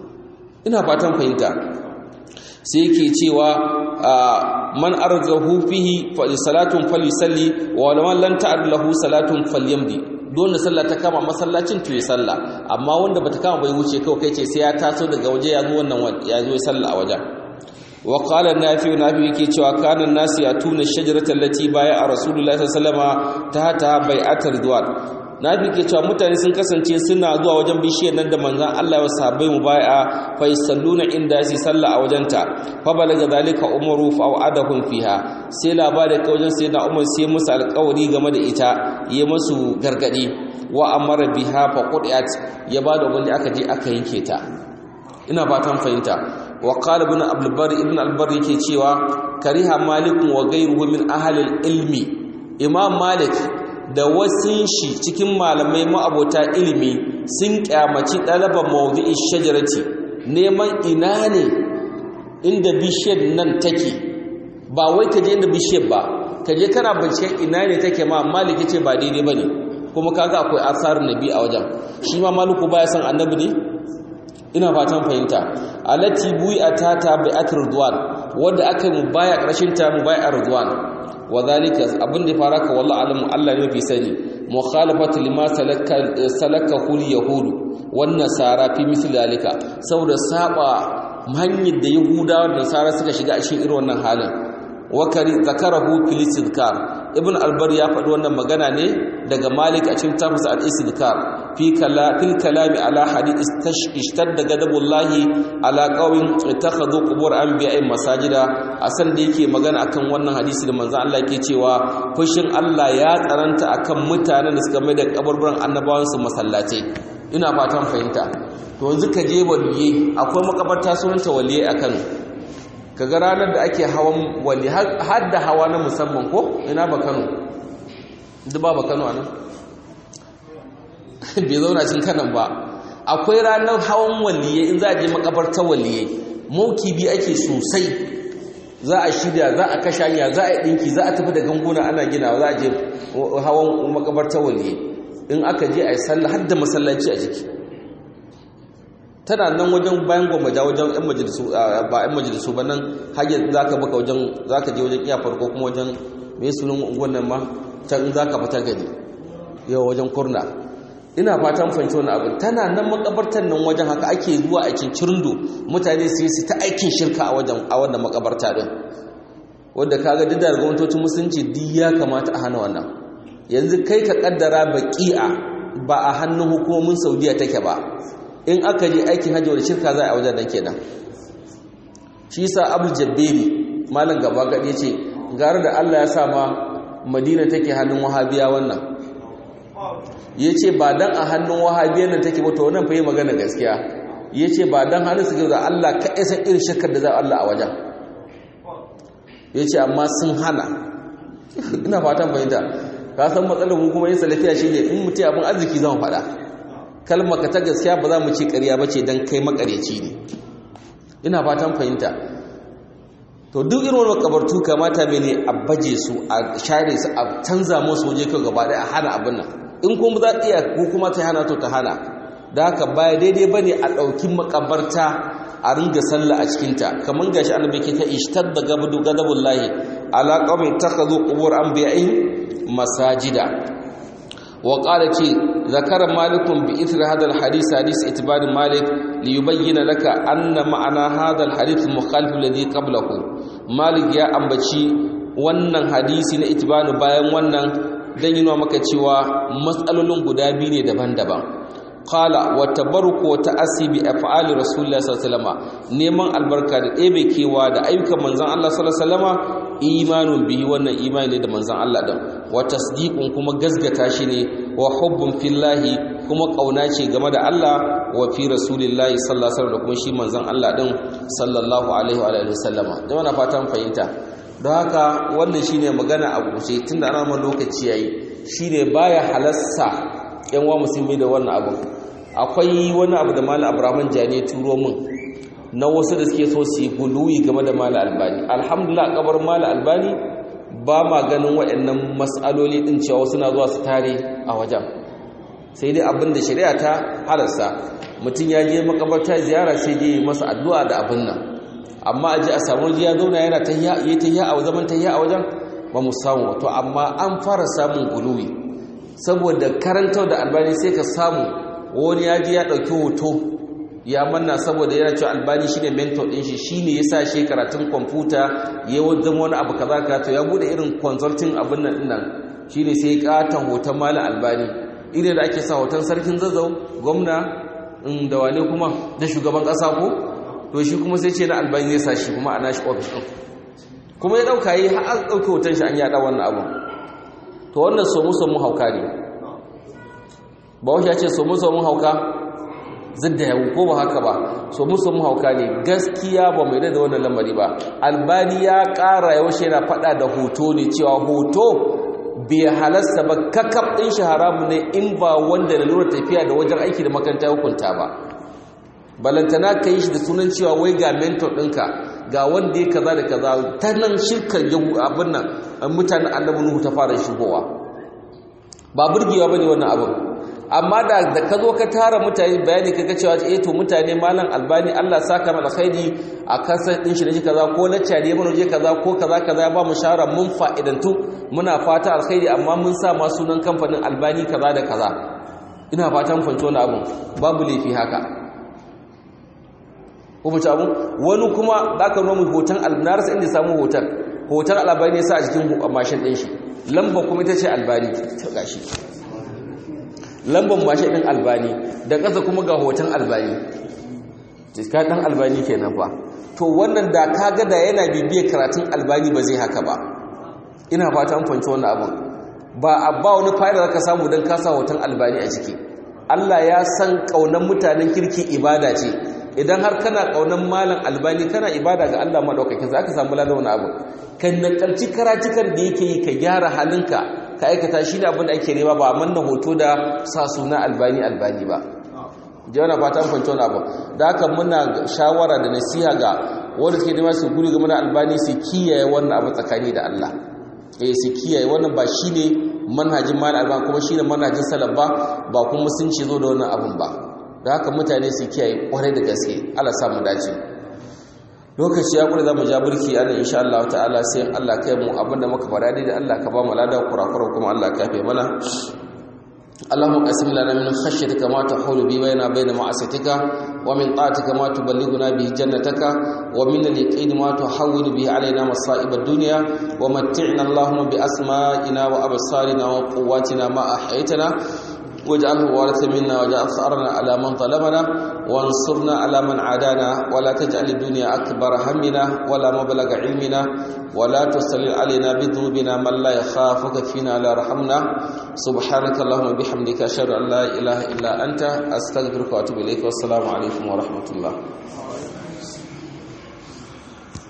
[SPEAKER 1] ina fatan fahimta sai yake cewa man arzahu fihi fa salatun falyusalli wa man lam ta'ad lahu salatun falyamdi dole sallah ta kama masallacin to ya sallah amma wanda bata kama bai wuce kawai kai ce sai ya taso daga waje ya zo wannan ya zo ya sallah a wajen wa qala nafi nafi yake cewa kana nasu ya tuna shajaratan lati baya a rasulullahi sallallahu alaihi wasallam ta ta bai'atar duwan nafi ke cewa mutane sun kasance suna zuwa wajen bishiyar nan da manzon Allah ya sahabbai mu bai'a fa yusalluna inda su sallah a wajenta fa balaga zalika umaru fa wa'adahum fiha sai labari ka wajen sai da umar sai musu alƙawari game da ita yi musu gargadi wa amara biha fa qudiyat ya bada wanda aka je aka yanke ta ina fatan fahimta wa qala ibn abdul bar ibn al bar yake cewa kariha malik wa ghayruhu min ahli ilmi imam malik da wasun shi cikin malamai ma'abota ilimi sun kyamaci ɗalaban mawdu'i shajarati neman ina ne inda bishiyar nan take ba wai ka je inda bishiyar ba ka je kana binciken ina ne take ma maliki ce ba daidai ba ne kuma kaga akwai asarin nabi a wajen shi ma maluku baya san annabi ne ina fatan fahimta alati buyi atata bi atrudwan wanda aka yi mubaya karshen ta mubaya ardwan wa zalika abin da fara ka wallahi alamu Allah ne fi sani mukhalafatu lima salaka salaka hul yahudu wan nasara fi misli zalika saboda saba hanyar da yahudawa da nasara suka shiga a cikin irin wannan halin wakari zakarahu fil istidkar ibn albar ya faɗi wannan magana ne daga malik a cikin tafsir al-istidkar fi kala fil kalami ala hadith ishtadda gadabullahi ala qawmin ittakhadhu qubur anbiya'i masajida asan da yake magana akan wannan hadisi da manzon Allah yake cewa fushin Allah ya tsaranta akan mutanen da suka mai da kaburburan annabawan su masallatai ina fatan fahimta to yanzu ka je waliye akwai makabarta sunanta waliye akan kaga ranar da ake hawan wali har da hawa na musamman ko ina ba Kano duk ba Kano anan bai zauna cin kanan ba akwai ranar hawan waliye in za a je makabartar waliye maukibi ake sosai za a shirya za a kashe hanya za a yi dinki za a tafi da ganguna ana ginawa za a je hawan makabartar waliye in aka je a yi sallah har da masallaci a jiki tana nan wajen bayan gwammaja wajen yan majalisu ba yan majalisu ba nan hanyar za ka baka wajen za ka je wajen iya farko kuma wajen mai sunan unguwan nan ma can za ka fita gani yau wajen kurna ina fatan fahimci wani abin tana nan makabartar nan wajen haka ake zuwa a cincirindo mutane su yi ta aikin shirka a wajen a wannan makabarta din wanda kaga duk da gwamnatocin musulunci duk ya kamata a hana wannan yanzu kai ka kaddara baqi'a ba a hannun hukumomin saudiya take ba in aka je aikin hajji da shirka za a wajen nan kenan shi sa abul jabberi malam gaba gadi yace gara da Allah ya sa ma madina take hannun wahabiya wannan yace ba dan a hannun wahabiyan nan take ba to wannan fa yi magana gaskiya yace ba dan hannun su da Allah ka isa irin shirkar da za Allah a wajen yace amma sun hana ina fatan fahimta ka san matsalar mu kuma yin salafiya shine in mutai abin arziki zan faɗa kalmar ka ta gaskiya ba za mu ce ƙarya ba ce don kai makareci ne ina fatan fahimta to duk irin wani makabartu kamata mai ne a baje su a share su a canza musu waje kai gaba ɗaya a hana abin nan in kuma za iya ko kuma ta hana to ta hana da haka baya daidai ba ne a ɗauki makabarta a ringa sallah a cikinta kamar gashi annabi ke ta ishtar da gabadu gadabun lahi ala qaumin takhadhu qubur anbiya'ihim masajida وقال تي ذكر مالك بإثر هذا الحديث حديث اتبار مالك ليبين لك أن معنى هذا الحديث المخالف الذي قبله malik ya ambaci wannan hadisi na itibanu bayan wannan dan yi maka cewa matsalolin guda biyu ne daban-daban qala wa tabarruku wa ta'assi bi af'ali rasulillahi sallallahu alaihi wasallam neman albarka da ɗebe kewa da ayyukan manzon Allah sallallahu alaihi wasallam imanun bihi wannan imani ne da manzon Allah din wa tasdiqun kuma gazgata shi ne wa hubbun fillahi kuma kauna ce game da Allah wa fi rasulillahi sallallahu alaihi wasallam da kuma shi manzon Allah din sallallahu alaihi wa alihi wasallama jama'a na fatan fahimta don haka wannan shine magana a guje tunda ana man lokaci yayi shine baya halassa yan wa musulmi da wannan abu akwai wani abu da malam abraman jani turo min na wasu da suke so su yi guluwi game da malam albani alhamdulillah kabar malam albani ba ma ganin waɗannan mas'aloli din cewa suna zuwa su tare a wajen sai dai abin da shari'a ta halarsa mutum ya je makabarta ziyara sai je masa addu'a da abin nan amma a ji a samu ya zauna yana tahiyya yi tahiyya a zaman tahiyya a wajen ba mu samu to amma an fara samun guluwi saboda karantar da albani sai ka samu wani ya ji ya ɗauki hoto ya manna saboda yana cewa albani shine mentor ɗin shi shine ya sa shi karatun kwamfuta ya zama wani abu kaza ka to ya bude irin consulting abin nan dinnan shine sai katon hoton malam albani irin da ake sa hoton sarkin zazzau gwamna da wane kuma na shugaban ƙasa ko to shi kuma sai ce na albani zai sa shi kuma a nashi ofis ɗin kuma ya ɗauka yi har ɗauki hoton shi an yaɗa wannan abu to wannan somu somu hauka ne ba wasu ya ce somu somu hauka zidda yawu ko ba haka ba somu somu hauka ne gaskiya ba mai da wannan lamari ba albani ya ƙara yaushe yana faɗa da hoto ne cewa hoto bai halasta ba kakaf ɗin shi haramu ne in ba wanda da lura tafiya da wajen aiki da makaranta hukunta ba balantana ka yi shi da sunan cewa wai ga mentor ɗinka ga wanda ya kaza da kaza ta nan shirkar abin nan mutanen annabi nuhu ta fara shigowa ba burgewa bane wannan abin amma da da ka zo ka tara mutane bayani kaga cewa eh to mutane malam albani Allah saka mala khairi a kasar din shi ne kaza ko lacca ne mun je kaza ko kaza kaza ba mu shara mun fa'idantu muna fata alkhairi amma mun sa ma sunan kamfanin albani kaza da kaza ina fatan fanci wannan abin babu laifi haka ko mace abu wani kuma za ka nuna hoton albinarsa inda samu hoton hoton albani ya sa a jikin mashin ɗin shi lambar kuma ita ce albani ta gashi lambar mashin ɗin albani da ƙasa kuma ga hoton albani jiska ɗan albani ke nan fa to wannan da ka ga da yana bibiyar karatun albani ba zai haka ba ina fata an fanci wannan abin ba a ba wani fa'ida zaka samu don kasa hoton albani a ciki Allah ya san ƙaunar mutanen kirki ibada ce idan har kana kaunan malam albani kana ibada ga Allah madaukakin za ka samu ladan wani abu kan nakalci karatukan da yake yi ka gyara halinka ka aikata shi ne abin da ake nema ba manna hoto da sa suna albani albani ba jawana fatan fanci wani abu da haka muna shawara da nasiha ga wanda suke nema su guri game da albani su kiyaye wannan abu tsakani da Allah eh su kiyaye wannan ba shine manhajin malam albani kuma shine manhajin salaf ba ba kuma sun ce zo da wannan abun ba da haka mutane su kiyaye kwarai da gaske Allah sa mu dace lokaci ya kula zamu ja burki ana insha Allah ta'ala sai Allah kai mu abinda muka fara da Allah ka ba mu lada kurakura kuma Allah ka yafe mana اللهم قسم لنا من خشيتك ما تحول به بيننا وبين معصيتك ومن طاعتك ما تبلغنا به جنتك ومن اليقين ما تحول به علينا مصائب الدنيا ومتعنا اللهم بأسمائنا وأبصارنا وقواتنا ما أحييتنا واجعله وارث منا واجعل ثأرنا على من ظلمنا وانصرنا على من عادانا ولا تجعل الدنيا أكبر همنا ولا مبلغ علمنا ولا تسلل علينا بذنوبنا من لا يخافك فينا لا رحمنا سبحانك اللهم وبحمدك أشهد أن لا إله إلا أنت أستغفرك وأتوب إليك والسلام عليكم ورحمة الله